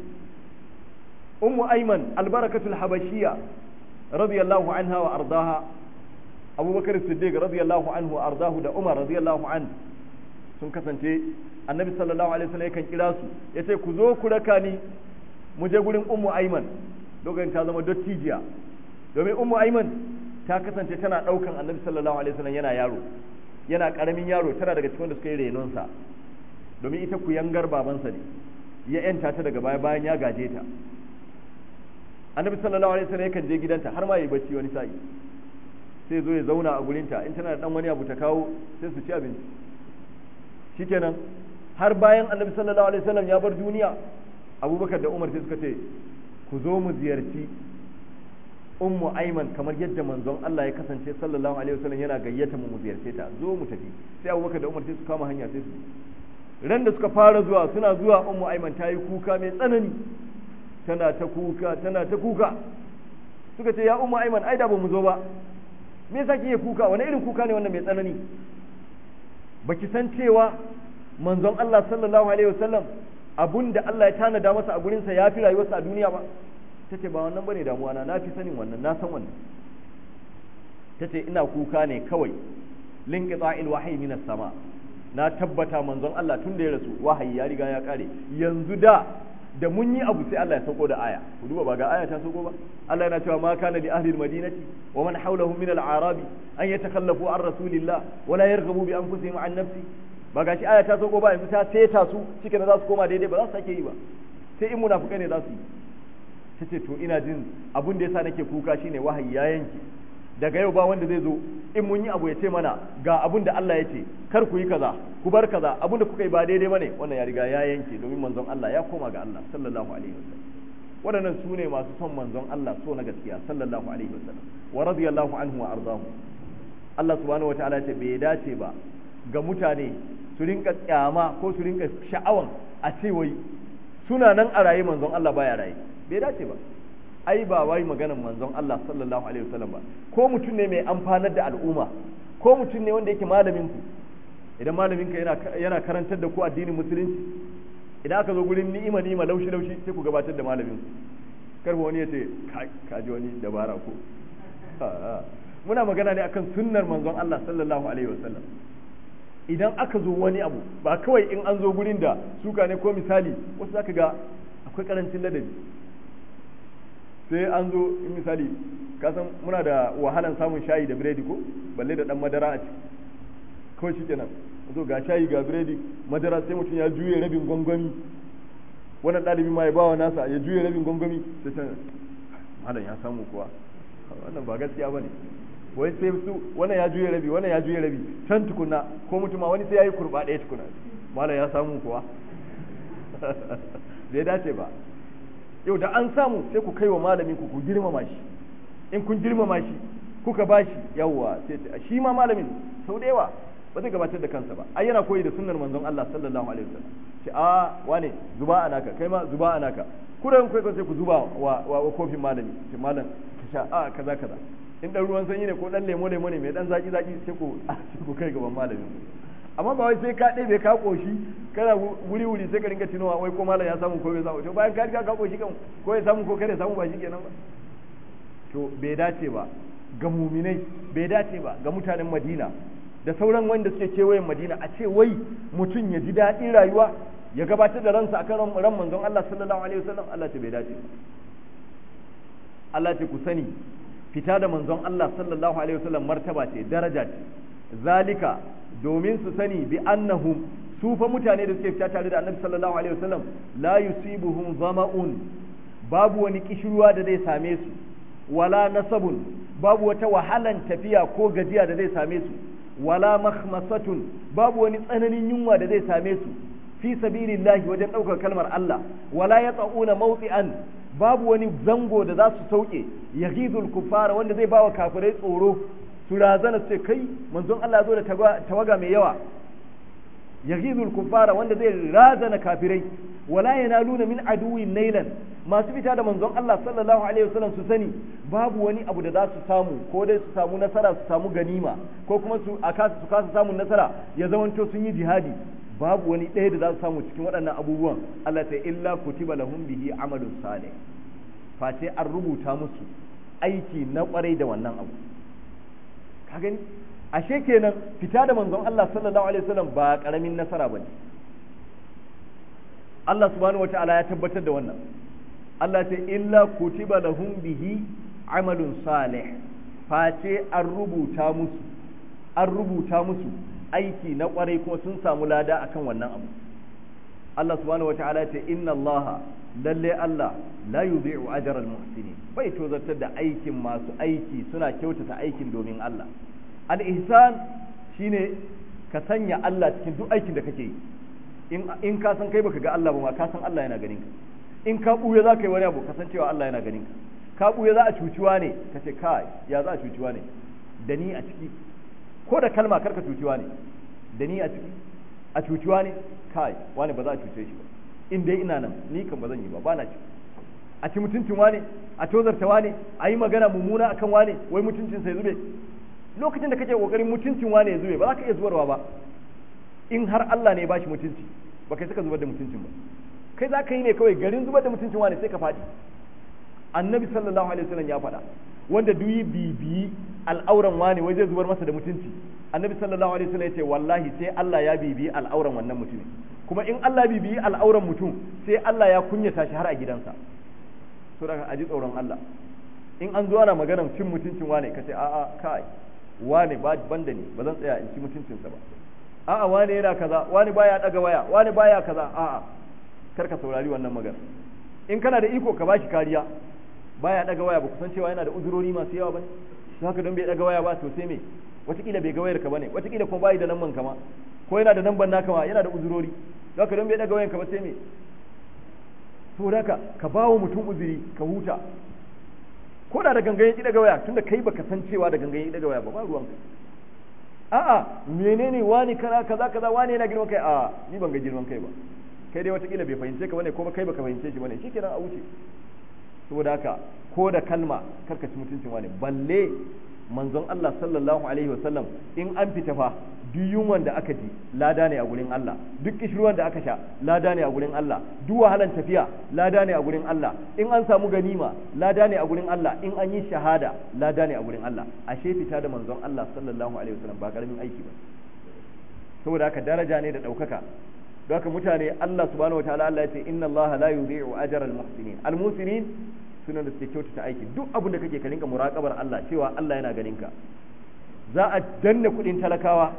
ummu ayman albarakatul habashiyya radiyallahu anha wa ardaha abubakar siddiq radiyallahu anhu wa ardahu da umar radiyallahu an sun kasance annabi sallallahu alaihi wasallam yakan kira su yace ku zo ku raka ni mu je gurin ummu ayman lokacin ta zama dottijiya domin ummu ayman ta kasance tana ɗaukan annabi sallallahu alaihi wasallam yana yaro yana ƙaramin yaro tana daga cikin da suka yi renonsa domin ita kuyangar babansa ne ya yanta ta daga baya bayan ya gaje ta annabi sallallahu alaihi wasallam yakan je gidanta har ma yayi bacci wani sa'i sai zo ya zauna a gurinta in tana da dan wani abu ta kawo sai su ci abinci shikenan har bayan annabi sallallahu alaihi wasallam ya bar duniya abubakar da umar sai suka ce ku zo mu ziyarci ummu aiman kamar yadda manzon Allah ya kasance sallallahu alaihi wasallam yana gayyata mu mu ziyarce ta zo mu tafi sai abubakar da umar sai su kama hanya sai su ran da suka fara zuwa suna zuwa ummu aiman ta yi kuka mai tsanani tana ta kuka tana ta kuka suka ce ya ummu aiman ai da ba mu zo ba me yasa kike kuka wani irin kuka ne wannan mai tsanani baki san cewa manzon Allah sallallahu alaihi wasallam abunda Allah ya tanada masa a gurinsa ya fi rayuwarsa a duniya ba tace ba wannan bane damuwa na na fi sanin wannan na san wannan tace ina kuka ne kawai linqita'il wahyi minas sama na tabbata manzon Allah tun da ya rasu wahayi ya riga ya kare yanzu da da mun yi abu sai Allah ya sauko da aya ku duba ba ga aya ta sauko ba Allah yana cewa ma kana li ahli almadinati wa man hawlahum min al-a'rabi an yatakhallafu an rasulillah wa la yarghabu bi anfusihim an nafsi ba gashi aya ta sauko ba yanzu ta seta su cikin za su koma daidai ba za su sake yi ba sai in munafikai ne za su yi tace to ina jin abun da yasa nake kuka shine wahayi ya yanke daga yau ba wanda zai zo in mun yi abu ya ce mana ga abun da Allah ya ce kar ku yi kaza ku bar kaza abun da kuka yi ba daidai bane wannan ya riga ya yanke domin manzon Allah ya koma ga Allah sallallahu alaihi wasallam waɗannan su ne masu son manzon Allah so na gaskiya sallallahu alaihi wasallam wa radiyallahu anhu wa ardahu Allah subhanahu wataala ya ce bai dace ba ga mutane su rinka kyama ko su rinka sha'awan a ce wai suna nan a raye manzon Allah baya raye bai dace ba ai ba wai maganar manzon Allah sallallahu alaihi wasallam ba ko mutum ne mai amfanar da al'umma ko mutum ne wanda yake malamin ku idan malamin ka yana yana karantar da ku addinin musulunci idan aka zo gurin ni'ima ni'ima laushi laushi sai ku gabatar da malamin ku karfa wani ya ce ka ji wani dabara ko muna magana ne akan sunnar manzon Allah sallallahu alaihi wasallam idan aka zo wani abu ba kawai in an zo gurin da suka ne ko misali wasu zaka ga akwai karancin ladabi sai an zo in misali kasan muna da wahalan samun shayi da biredi ko balle da dan madara a ciki kawai shi kenan zo ga shayi ga biredi madara sai mutum ya juye rabin gwangwami wannan ɗalibi ma ya bawa nasa ya juye rabin gwangwami sai can malam ya samu kuwa wannan ba gaskiya bane wai sai su wannan ya juye rabi wannan ya juye rabi can tukuna ko mutum wani sai yayi kurba ɗaya tukuna malam ya samu kuwa bai dace ba yau da an samu sai ku kai wa malamin ku ku girmama shi in kun girmama shi kuka bashi yawwa sai shi ma malamin sau da yawa ba zai gabatar da kansa ba ai yana koyi da sunnar manzon Allah sallallahu alaihi wasallam ce a wane zuba anaka kai ma zuba anaka kuren kai sai ku zuba wa, wa, kofin malami ce malam ka sha a kaza kaza in dan ruwan sanyi ne ko dan lemo lemo ne mai dan zaki zaki sai ku sai ku kai gaban malamin amma ba wai sai ka ɗebe ka koshi kana wuri wuri sai ka ringa tunowa wai ko malam ya samu ko bai samu to bayan ka riga ka koshi kan ko ya samu ko kada ya samu ba shi kenan ba to bai dace ba ga muminai bai dace ba ga mutanen Madina da sauran wanda suke kewayen Madina a ce wai mutum ya ji daɗin rayuwa ya gabatar da ransa akan ran manzon Allah sallallahu alaihi wasallam Allah ce bai dace ba Allah ce ku sani fita da manzon Allah sallallahu alaihi wasallam martaba ce daraja ce zalika domin su sani bi annahum su fa mutane da suke fita tare da annabi sallallahu alaihi wasallam la yusibuhum zama'un babu wani kishirwa da zai same su wala nasabun babu wata wahalan tafiya ko gajiya da zai same su wala makhmasatun babu wani tsananin yunwa da zai same su fi sabilillahi wajen ɗaukar kalmar Allah wala yata'una mawti'an babu wani zango da za su sauke yaghidul kuffara wanda zai bawa kafirai tsoro su razana su ce kai manzon Allah zo da tawaga mai yawa yaghidul kuffara wanda zai razana kafirai wala yanaluna min aduwin nailan masu fita da manzon Allah sallallahu alaihi wasallam su sani babu wani abu da za su samu ko dai su samu nasara su samu ganima ko kuma su a kasa su kasa samun nasara ya zamanto sun yi jihadi babu wani ɗaya da za su samu cikin waɗannan abubuwan Allah ta illa kutiba lahum bihi amalun salih face an rubuta musu aiki na kwarai da wannan abu ka gani ashe kenan fita da manzon Allah sallallahu alaihi wasallam ba karamin nasara bane Allah subhanahu wataala ya tabbatar da wannan Allah ce illa kutiba lahum bihi amalun salih face an rubuta musu an rubuta musu aiki na kwarai kuma sun samu lada akan wannan abu Allah subhanahu wataala ce inna Allah lalle Allah la yudhi'u ajral muhsinin bai tozartar da aikin masu aiki suna kyautata aikin domin Allah al ihsan shine ka sanya Allah cikin duk aikin da kake yi in in ka san kai baka ga Allah ba ma ka san Allah yana ganin ka in ka buya za ka yi wani abu ka san cewa Allah yana ganin ka ka buya za a cuciwa ne ka ce kai ya za a cuciwa ne da ni a ciki ko da kalma karka cuciwa ne da ni a ciki a cuciwa ne kai wani ba za a cuce shi ba in dai ina nan ni kan ba zan yi ba ba na ci a ci mutuncin wane a tozarta wane a yi magana mummuna akan wane wai mutuncin sai zube lokacin da kake kokarin mutuncin wane ya zube ba za ka iya zubarwa ba in har Allah ne ya bashi mutunci ba kai suka zubar da mutuncin ba kai za ka yi ne kawai garin zubar da mutuncin wane sai ka faɗi annabi sallallahu alaihi wasallam ya faɗa wanda duk yi bibiyi al'auran wane wai zai zubar masa da mutunci annabi sallallahu alaihi wasallam ya ce wallahi sai Allah ya bibiyi al'auran wannan mutumin kuma in Allah bibiyi al'auran mutum sai Allah ya kunyata shi har a gidansa so daga aji tsoron Allah in an zo ana maganar cin mutuncin wane kace a'a kai wane ba banda ne ba zan tsaya in ci mutuncinsa ba a'a wane yana kaza wane baya daga waya wane baya kaza a'a kar ka saurari wannan magana in kana da iko ka bashi kariya baya daga waya ba kusan cewa yana da uzurori masu yawa bane haka don bai daga waya ba to sai me watakila bai ga wayar ka bane watakila kuma bai da lamban kama ko yana da lamban naka ma yana da uzurori haka don bai daga wayar ka ba sai me to haka ka bawo mutum uzuri ka huta ko da da gangan ki daga waya tunda kai baka san cewa da gangan ki daga waya ba ba ruwanka a'a menene wani kaza kaza kaza wani yana girman kai a ni ban ga girman kai ba kai dai watakila bai fahimce ka bane ko kai baka fahimce shi bane shikenan a wuce saboda haka ko da kalma karka ci mutuncin wani balle manzon Allah sallallahu alaihi wasallam in an fita fa duk yunwan da aka ji lada ne a gurin Allah duk kishirwan da aka sha lada ne a gurin Allah duk wahalan tafiya lada ne a gurin Allah in an samu ganima lada ne a gurin Allah in an yi shahada lada ne a gurin Allah ashe fita da manzon Allah sallallahu alaihi wasallam ba karamin aiki ba saboda haka daraja ne da daukaka don haka mutane Allah subhanahu wataala Allah ya ce inna Allah la yudhi'u ajra al-muhsinin al-muhsinin sunan da suke kyautata aiki duk abin da kake ka rinka muraqabar Allah cewa Allah yana ganin ka za a danna kudin talakawa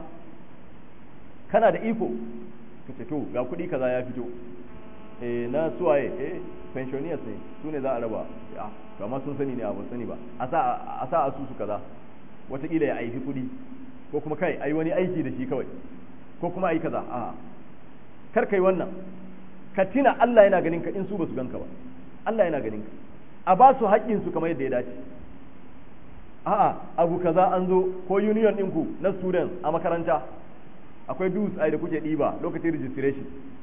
kana da iko ka ce to ga kudi kaza ya fito eh na suwaye eh pensioners ne su ne za a raba ya to amma sun sani ne a ba sani ba a sa a sa asusu kaza wataƙila ya aiki kudi ko kuma kai ai wani aiki da shi kawai ko kuma ai kaza a kar kai wannan ka tina Allah yana ganin ka in su ba su ganka ba Allah yana ganin ka a ba su haƙƙinsu kamar yadda ya dace a'a abu kaza an zo ko union ɗinku na students a makaranta akwai dues ai da kuke ɗiba lokacin registration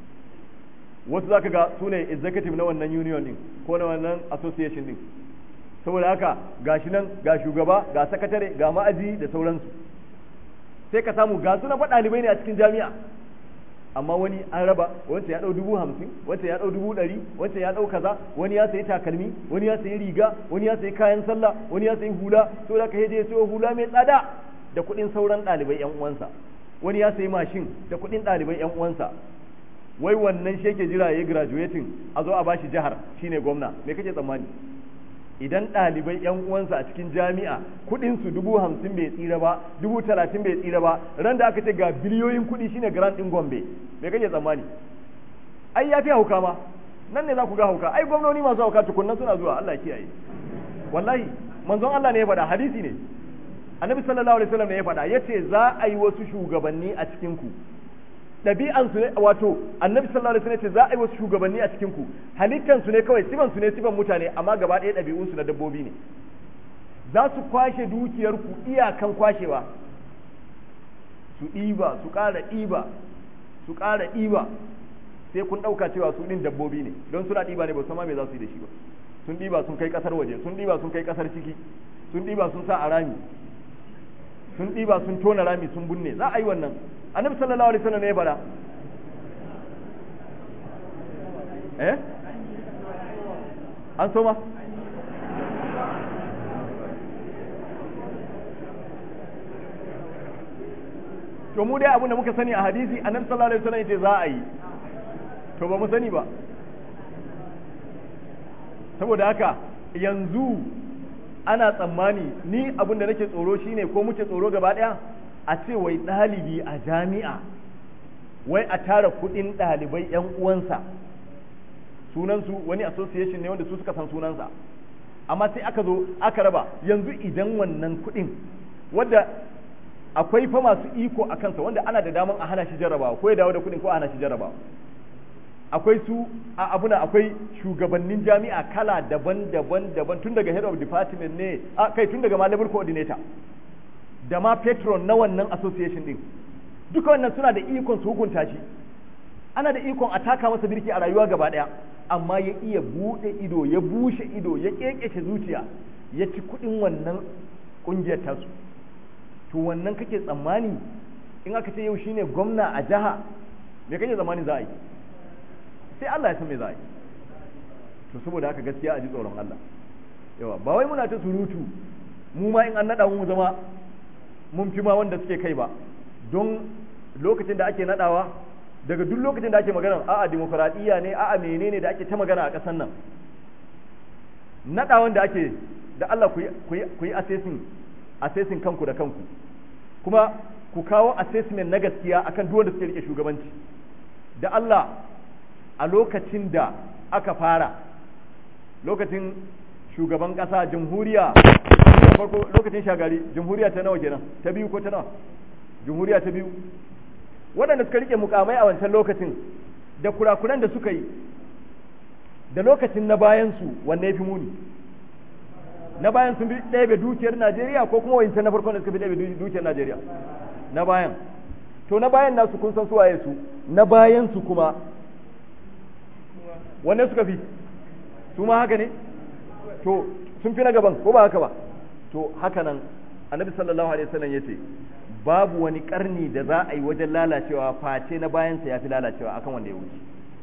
wasu zaka ga su ne executive na wannan union ɗin ko na wannan association ɗin saboda haka ga shi nan ga shugaba ga sakatare ga ma'aji da sauransu sai ka samu ga su na ɗalibai ne a cikin jami'a amma wani an raba wancan ya dau dubu hamsin wancan ya dau dubu ɗari wancan ya dau kaza wani ya sayi takalmi wani ya sayi riga wani ya sayi kayan sallah wani ya sayi hula so da ka je sayo hula mai tsada da kuɗin sauran ɗalibai yan uwansa wani ya sayi mashin da kuɗin ɗalibai yan uwansa wai wannan shi yake jira ya graduating a zo a bashi jihar shine gwamna me kake tsammani idan ɗalibai yan uwansa a cikin jami'a kuɗin su dubu hamsin bai tsira ba dubu talatin bai tsira ba ran da aka ce ga biliyoyin kuɗi shine grand ɗin gombe me kake tsammani ai ya fi hauka ma nan ne za ku ga hauka ai gwamnoni masu hauka tukunna suna zuwa Allah kiyaye wallahi manzon Allah ne ya faɗa hadisi ne annabi sallallahu alaihi wasallam ne ya faɗa yace za a yi wasu shugabanni a cikin ku ɗabi'an su ne wato annabi sallallahu alaihi wasallam ce za a yi wasu shugabanni a cikin ku halittan su ne kawai siban su ne siban mutane amma gaba ɗaya ɗabi'un su na dabbobi ne za su kwashe dukiyar ku iyakan kwashewa su ɗiba su ƙara ɗiba su ƙara ɗiba sai kun ɗauka cewa su ɗin dabbobi ne don suna ɗiba ne ba sama me za su yi da shi ba sun ɗiba sun kai ƙasar waje sun ɗiba sun kai ƙasar ciki sun ɗiba sun sa a rami sun ɗiba sun tona rami sun binne za a yi wannan annabi sallallahu alaihi wasallam ne ya fara eh an soma to mu dai abin da muka sani a hadisi annabi sallallahu alaihi wasallam yace za a yi to ba mu sani ba saboda haka yanzu ana tsammani ni abin da nake tsoro shine ko muke tsoro gaba ɗaya a ce wai ɗalibi a jami'a wai a tara kuɗin ɗalibai 'yan uwansa sunansu wani association ne wanda su suka san sunansa amma sai aka zo aka raba yanzu idan wannan kuɗin wadda akwai fa masu iko a kansa wanda ana da daman a hana shi jarrabawa ko ya dawo da kuɗin ko a hana shi jarrabawa akwai su a abuna akwai shugabannin jami'a kala daban-daban daban tun daga head of department ne a kai tun daga ma level coordinator da ma patron na wannan association din duka wannan suna da ikon su hukunta shi ana da ikon a taka masa birki a rayuwa gaba daya amma ya iya bude ido ya bushe ido ya kekeshe zuciya ya ci kudin wannan kungiyar tasu to wannan kake tsammani in aka ce yau shine gwamna a jiha me kake tsammani za a yi sai Allah ya san me za a yi to saboda haka gaskiya a ji tsoron Allah yawa ba wai muna ta surutu mu ma in an nada mu zama mun fi ma wanda suke kai ba don lokacin da ake nadawa daga duk lokacin da ake magana a'a demokradiyya ne a'a menene da ake ta magana a ƙasar nan nadawan da ake da Allah ku yi assessing assessing kanku da kanku kuma ku kawo assessment na gaskiya akan duk wanda suke rike shugabanci da Allah a lokacin da aka fara lokacin shugaban ƙasa jamhuriya farko lokacin shagari jamhuriya ta nawa kenan ta biyu ko ta nawa jamhuriya ta biyu waɗanda suka rike mukamai a wancan lokacin da kurakuran da suka yi da lokacin na bayansu wanne ya fi muni na bayan sun fi ɗaya dukiyar najeriya ko kuma wancan na farkon da suka fi ɗaya dukiyar najeriya na bayan to na bayan nasu kun san suwaye su na bayan su kuma wanne suka fi su ma haka ne to sun fi na gaban ko ba haka ba to haka nan annabi sallallahu alaihi wasallam yace babu wani karni da za a yi wajen lalacewa face na bayansa ya fi lalacewa akan wanda ya wuce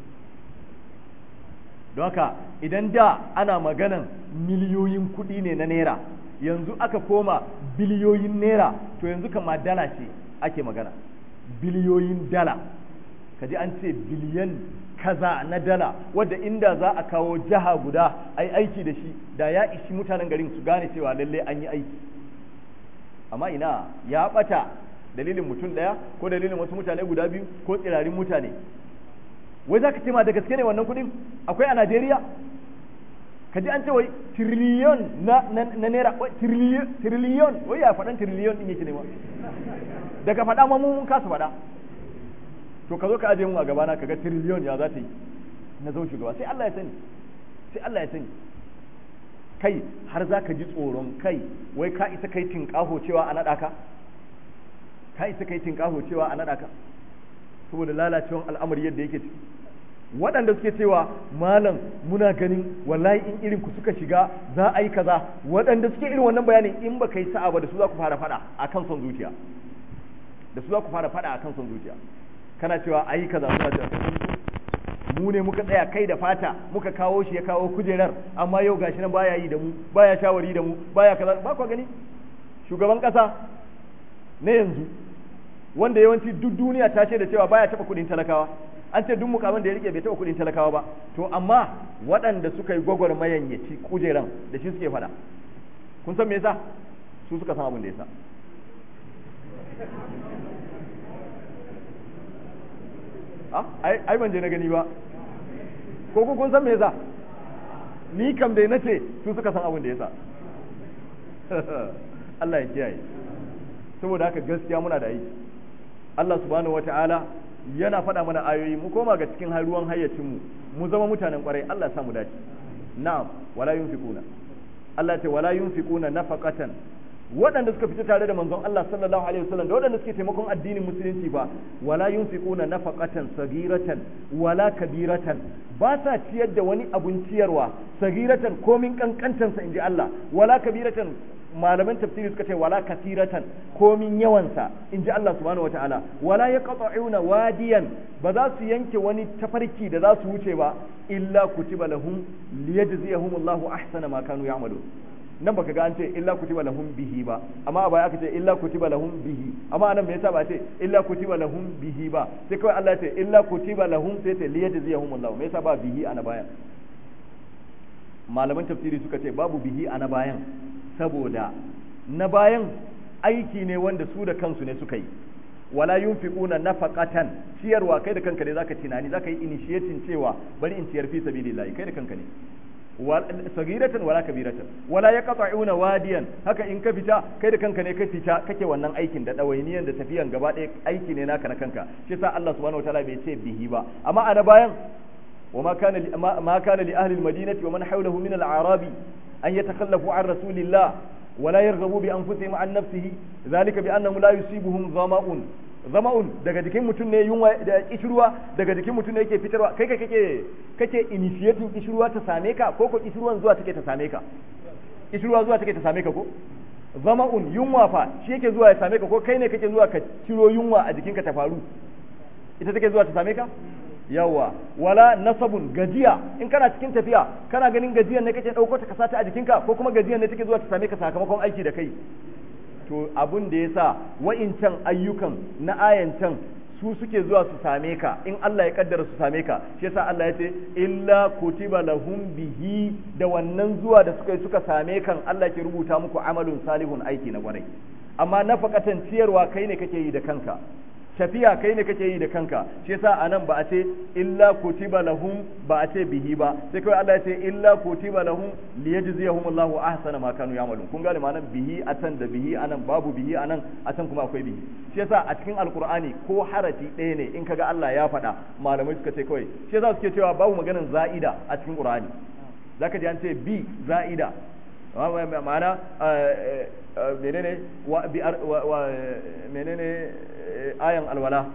don haka idan da ana maganan miliyoyin kuɗi ne na naira yanzu aka koma biliyoyin naira to yanzu kama dala ce ake magana biliyoyin dala kaji an ce biliyan kaza na dala wadda inda za a kawo jiha guda ai aiki da shi da ya ishi mutanen garin su gane cewa lalle an yi aiki amma ina ya bata dalilin mutum daya ko dalilin wasu mutane guda biyu ko tsirarin mutane wai za ka ce ma da gaske ne wannan kudin akwai a najeriya ka ji an ce wai tiriliyon na, na, na naira tiriliyon wai ya faɗan tiriliyon ɗin yake ne ma daga faɗa ma mun kasa faɗa to ka zo ka aje mu a gabana ka ga tiriliyon ya za ta yi na zo shugaba sai Allah ya sani sai Allah ya sani kai har za ka ji tsoron kai wai ka isa kai tinƙaho cewa a naɗa ka ka isa kai tinƙaho cewa a naɗa ka saboda lalacewan al'amari yadda yake ciki waɗanda suke cewa malam muna ganin wallahi in irin ku suka shiga za a yi kaza waɗanda suke irin wannan bayanin in ba kai sa'a ba da su za ku fara faɗa a kan son zuciya da su za ku fara faɗa a kan son zuciya kana cewa a yi kaza suna cewa mu ne muka tsaya kai da fata muka kawo shi ya kawo kujerar amma yau gashi nan baya yi da mu baya shawari da mu baya kaza ba ku gani shugaban kasa na yanzu wanda yawanci duk duniya ta ce da cewa baya taba kudin talakawa an ce duk mukamin da ya rike bai taba kudin talakawa ba to amma waɗanda suka yi gwagwarmayan ya ci kujeran da shi suke faɗa kun san me yasa su suka san abin da yasa ai ban je na gani ba ko ku kun san me yasa ni kam dai nace su suka san abin da yasa Allah ya kiyaye saboda haka gaskiya muna da aiki Allah subhanahu wataala yana faɗa mana ayoyi mu koma ga cikin ruwan hayyacin mu mu zama mutanen kwarai Allah ya sa mu dace na'am wala yunfiquna Allah ce wala yunfiquna nafaqatan waɗanda suka fita tare da manzon Allah sallallahu alaihi wasallam da waɗanda suke taimakon addinin musulunci ba wala yunfiquna nafaqatan sagiratan wala kabiratan ba sa ciyar da wani abun ciyarwa sagiratan komin kankantan sa inji Allah wala kabiratan malaman tafsiri suka ce wala kasiratan komin yawansa inji Allah subhanahu wataala wala yaqta'una wadiyan ba za su yanke wani tafarki da za su wuce ba illa kutiba lahum liyajziyahumullahu ahsana ma kanu ya'malun nan baka ga an ce illa kutiba lahum bihi ba amma a baya aka ce illa kutiba lahum bihi amma anan me yasa ba ce illa kutiba lahum bihi ba sai kawai Allah ya ce illa kutiba lahum sai ce liyajziyahum Allah me yasa ba bihi ana baya malaman tafsiri suka ce babu bihi a na bayan saboda na bayan aiki ne wanda su da kansu ne suka yi wala yunfiquna nafaqatan ciyarwa kai da kanka ne zaka tunani zaka yi initiating cewa bari in ciyar fi sabilillah kai da kanka ne sagiratan wala kabiratan wala yaqta'una wadiyan haka in ka fita kai da kanka ne ka fita kake wannan aikin da dawainiyan da tafiyan gaba ɗaya aiki ne naka na kanka shi yasa Allah subhanahu wataala bai ce bihi ba amma a na bayan وما كان ما كان لأهل المدينة ومن حوله من الأعراب أن يتخلفوا عن رسول الله ولا يرغبوا بأنفسهم عن نفسه ذلك بأنهم لا يصيبهم ظمأ zama'un daga jikin mutum ne yunwa da kishirwa daga jikin mutum ne yake fitarwa kai kai kake kake initiating kishirwa ta same ka ko ko kishirwan zuwa take ta same ka kishirwa zuwa take ta same ka ko zama'un yunwa fa shi yake zuwa ya same ka ko kai ne kake zuwa ka ciro yunwa a jikinka ta faru ita take zuwa ta same ka yawa wala nasabun gajiya in kana cikin tafiya kana ganin gajiyan ne kake dauko ta kasata a jikinka ko kuma gajiyan ne take zuwa ta same ka sakamakon aiki da kai to abun da yasa wa'incan ayyukan na ayancan su suke zuwa su same ka in Allah ya kaddara su same ka shi yasa Allah ya ce illa kutiba lahum bihi da wannan zuwa da suka yi suka same kan Allah ke rubuta muku amalun salihun aiki na kwarai amma nafaqatan ciyarwa kai ne kake yi da kanka tafiya kai ne kake yi da kanka shi yasa anan ba a ce illa kutiba lahum ba a ce bihi ba sai kawai Allah ya ce illa kutiba lahum liyajziyahum Allahu ahsana ma kanu ya'malun kun gane ma'anar bihi atan da bihi anan babu bihi anan atan kuma akwai bihi shi yasa a cikin alqur'ani ko harafi ɗaya ne in kaga Allah ya faɗa malamai suka ce kawai shi yasa suke cewa babu maganar za'ida a cikin qur'ani zaka ji an ce bi za'ida ma'ana menene wa menene ayan alwala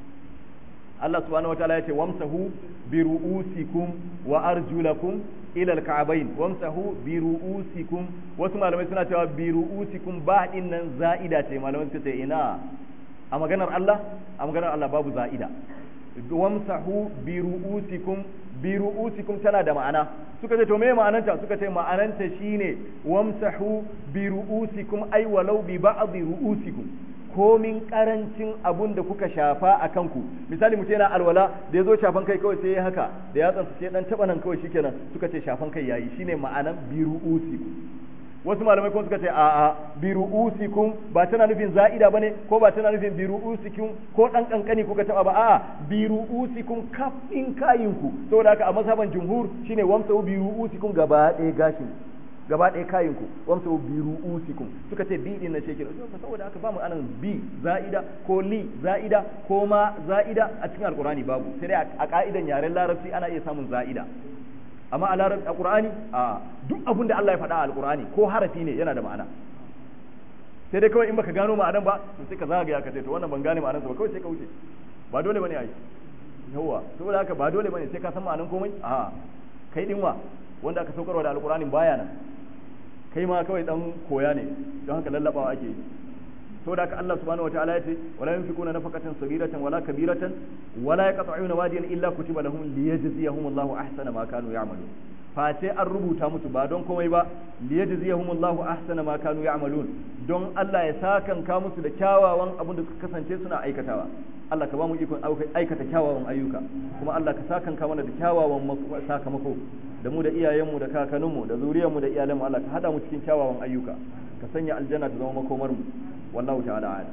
Allah subhanahu wataala ya ce wamsahu bi ru'usikum wa arjulakum ila alka'bayn wamsahu bi ru'usikum wasu malamai suna cewa bi ru'usikum ba din nan za'ida ce malamai suka ce ina a maganar Allah a maganar Allah babu za'ida wamsahu bi ru'usikum bi ru'usikum tana da ma'ana suka ce to me ma'ananta suka ce ma'ananta shine wamsahu bi ru'usikum ay walau bi ba'd ru'usikum komin karancin abun da kuka shafa a kanku misali mutum yana alwala da ya zo shafan kai kawai sai ya haka da ya tsansa sai dan taba nan kawai shikenan suka ce shafan kai yayi shine ma'anan bi ru'usikum wasu malamai kuma suka ce a a bi ru'usikum ba tana nufin za'ida bane ko ba tana nufin bi ru'usikum ko dan kankani kuka taba ba a'a bi ru'usikum kafin kayinku saboda haka a mazhaban jumhur shine wamsau bi ru'usikum gaba ɗaya gashin gaba ɗaya kayinku wamsau bi ru'usikum suka ce bi din na shekir saboda haka ba mu anan bi za'ida ko li za'ida ko ma za'ida a cikin alqur'ani babu sai dai a ka'idan yaren larabci ana iya samun za'ida amma a larabci a qur'ani a duk abin da Allah ya faɗa a alqur'ani ko harafi ne yana da ma'ana sai dai kawai in baka gano ma'anan ba to sai ka zagaya ka ce to wannan ban gane ma'anarsa ba kawai sai ka wuce ba dole bane ai yawa saboda haka ba dole bane sai ka san ma'anan komai a kai dinwa wanda aka saukarwa da alqur'anin baya nan kai ma kawai dan koya ne don haka lallabawa ake yi saboda haka Allah subhanahu wataala ya ce wala yunfikuna nafaqatan saghiratan wala kabiratan wala yaqta'una wadiyan illa kutiba lahum liyajziyahum Allahu ahsana ma kanu ya'malun face an rubuta musu ba don komai ba liyajziyahum Allahu ahsana ma kanu ya'malun don Allah ya sakanka musu da kyawawan abin da suka kasance suna aikatawa Allah ka ba mu ikon aikata kyawawan ayyuka kuma Allah ka sakanka mana da kyawawan sakamako da mu da iyayenmu da kakanninmu da zuriyarmu da iyalanmu Allah ka hada mu cikin kyawawan ayyuka ka sanya aljanna ta zama makomar mu wallahu ta'ala a'lam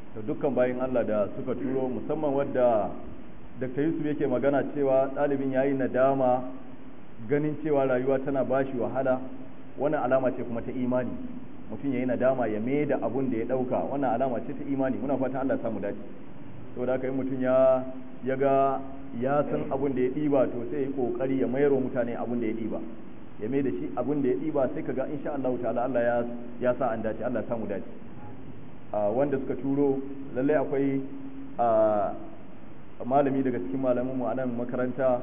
da dukkan bayan Allah da suka turo musamman wadda Dr. Yusuf yake magana cewa ɗalibin ya yi nadama ganin cewa rayuwa tana bashi wahala wannan alama ce kuma ta imani mutum ya yi nadama ya mai da abun da ya ɗauka wannan alama ce ta imani muna fatan Allah ya samu dace saboda haka yi mutum ya ya ga ya san abun da ya ɗiba to sai ya yi ƙoƙari ya mayar wa mutane abun da ya ɗiba ya mai da shi abun da ya ɗiba sai ka ga insha Allah ta'ala Allah ya ya sa an dace Allah ya samu dace wanda suka turo lallai akwai malami daga cikin malamanmu a nan makaranta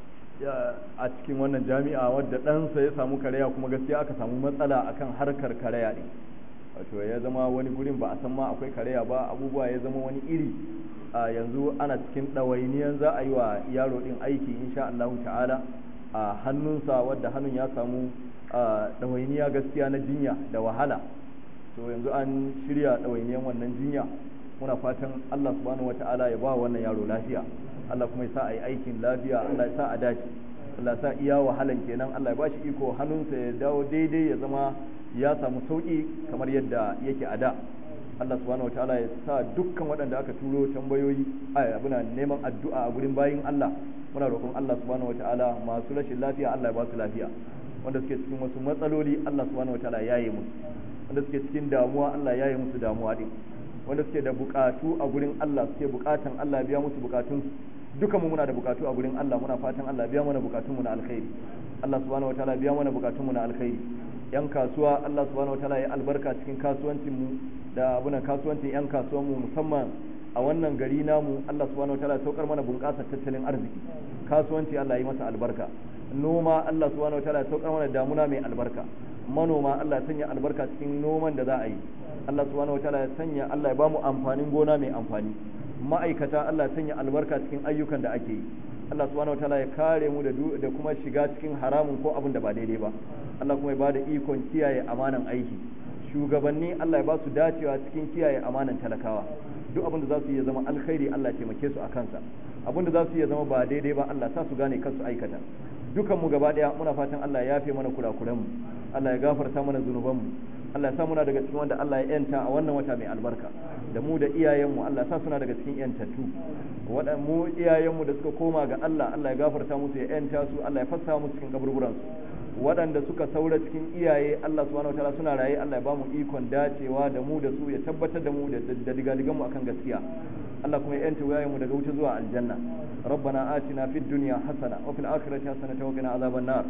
a cikin wannan jami'a wadda ɗansa ya samu karaya kuma gaskiya aka samu matsala akan harkar karaya ɗin wato ya zama wani gurin ba a san ma akwai karaya ba abubuwa ya zama wani iri a yanzu ana cikin ɗawainiyan za a yi wa yaro ɗin aiki insha Allah ta'ala a hannunsa wadda hannun ya samu ɗawainiya gaskiya na jinya da wahala to yanzu an shirya ɗawainiyan wannan jinya muna fatan Allah subhanahu wata'ala ya ba wannan yaro lafiya Allah kuma ya sa a yi aikin lafiya Allah ya sa a dace Allah ya sa iya wahalan kenan Allah ya ba shi iko hannunsa ya dawo daidai ya zama ya samu sauki kamar yadda yake a da Allah subhanahu wata'ala ya sa dukkan waɗanda aka turo tambayoyi a abuna neman addu'a a gurin bayin Allah muna roƙon Allah subhanahu wata'ala masu rashin lafiya Allah ya ba su lafiya wanda suke cikin wasu matsaloli Allah subhanahu wata'ala ya yi musu wanda suke cikin damuwa Allah ya yi musu damuwa din wanda suke da bukatu a gurin Allah suke bukatan Allah biya musu bukatun duka mu muna da bukatu a gurin Allah muna fatan Allah biya mana bukatun mu na alkhairi Allah subhanahu wataala biya mana bukatun mu na alkhairi yan kasuwa Allah subhanahu wataala ya albarka cikin kasuwancin mu da abuna kasuwancin yan kasuwan mu musamman a wannan gari namu Allah subhanahu wataala ya saukar mana bunƙasar tattalin arziki kasuwanci Allah ya yi masa albarka noma Allah subhanahu wataala ya saukar mana damuna mai albarka manoma Allah ya sanya albarka cikin noman da za a yi Allah subhanahu wataala ya sanya Allah ya bamu amfanin gona mai amfani ma'aikata Allah ya sanya albarka cikin ayyukan da ake yi Allah subhanahu wataala ya kare mu da da kuma shiga cikin haramun ko abin da ba daidai ba Allah kuma ya ba da ikon kiyaye amanan aiki shugabanni Allah ya ba su dacewa cikin kiyaye amanan talakawa duk abin da za su yi zama alkhairi Allah ya taimake su a kansa abin da za su yi zama ba daidai ba Allah sa su gane kar su aikata dukan mu gaba daya muna fatan Allah ya yafe mana kurakuran mu Allah ya gafarta mana zunuban mu Allah ya sa muna daga cikin wanda Allah ya yanta a wannan wata mai albarka da mu da iyayenmu Allah ya sa suna daga cikin yantattu waɗanda mu iyayenmu da suka koma ga Allah Allah ya gafarta musu ya yanta su Allah ya fassa musu cikin kaburburan su waɗanda suka saura cikin iyaye Allah subhanahu wataala suna raye Allah ya ba mu ikon dacewa da mu da su ya tabbatar da mu da digadigan mu akan gaskiya Allah kuma ya yanta wayayenmu daga wuta zuwa aljanna ربنا آتنا في الدنيا حسنة وفي الآخرة حسنة وقنا عذاب النار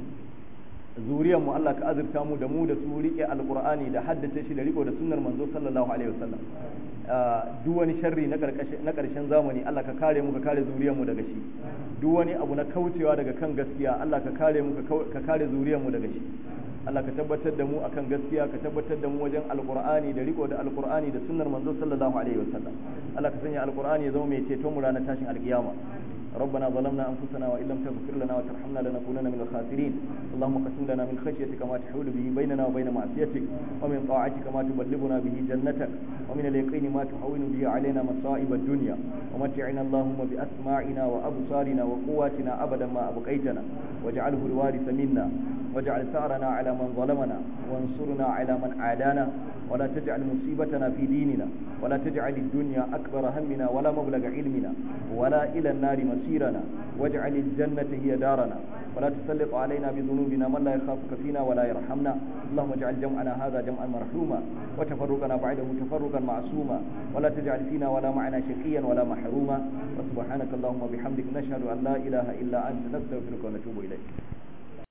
zuriyar mu Allah ka azurta mu da mu da su rike alqur'ani da haddace shi da riko da sunnar manzo sallallahu alaihi wasallam duk wani sharri na karshen zamani Allah ka kare mu ka kare zuriyar mu daga shi duk wani abu na kaucewa daga kan gaskiya Allah ka kare mu ka kare zuriyar mu daga shi Allah ka tabbatar da mu akan gaskiya ka tabbatar da mu wajen alqur'ani da riko da alqur'ani da sunnar manzo sallallahu alaihi wasallam Allah ka sanya alqur'ani ya zama mai ceton mu ranar tashin alkiyama ربنا ظلمنا أنفسنا وإن لم تغفر لنا وترحمنا لنكونن من الخاسرين اللهم قسم لنا من خشيتك ما تحول به بيننا وبين معصيتك ومن طاعتك ما تبلغنا به جنتك ومن اليقين ما تحول به علينا مصائب الدنيا ومتعنا اللهم بأسماعنا وأبصارنا وقواتنا أبدا ما أبقيتنا واجعله الوارث منا واجعل ثأرنا على من ظلمنا وانصرنا على من عادانا ولا تجعل مصيبتنا في ديننا ولا تجعل الدنيا أكبر همنا ولا مبلغ علمنا ولا إلى النار مسيرنا واجعل الجنة هي دارنا ولا تسلط علينا بذنوبنا من لا يخافك فينا ولا يرحمنا اللهم اجعل جمعنا هذا جمعا مرحوما وتفرقنا بعده تفرقا معصوما ولا تجعل فينا ولا معنا شقيا ولا محروما وسبحانك اللهم وبحمدك نشهد أن لا إله إلا أنت نستغفرك ونتوب إليك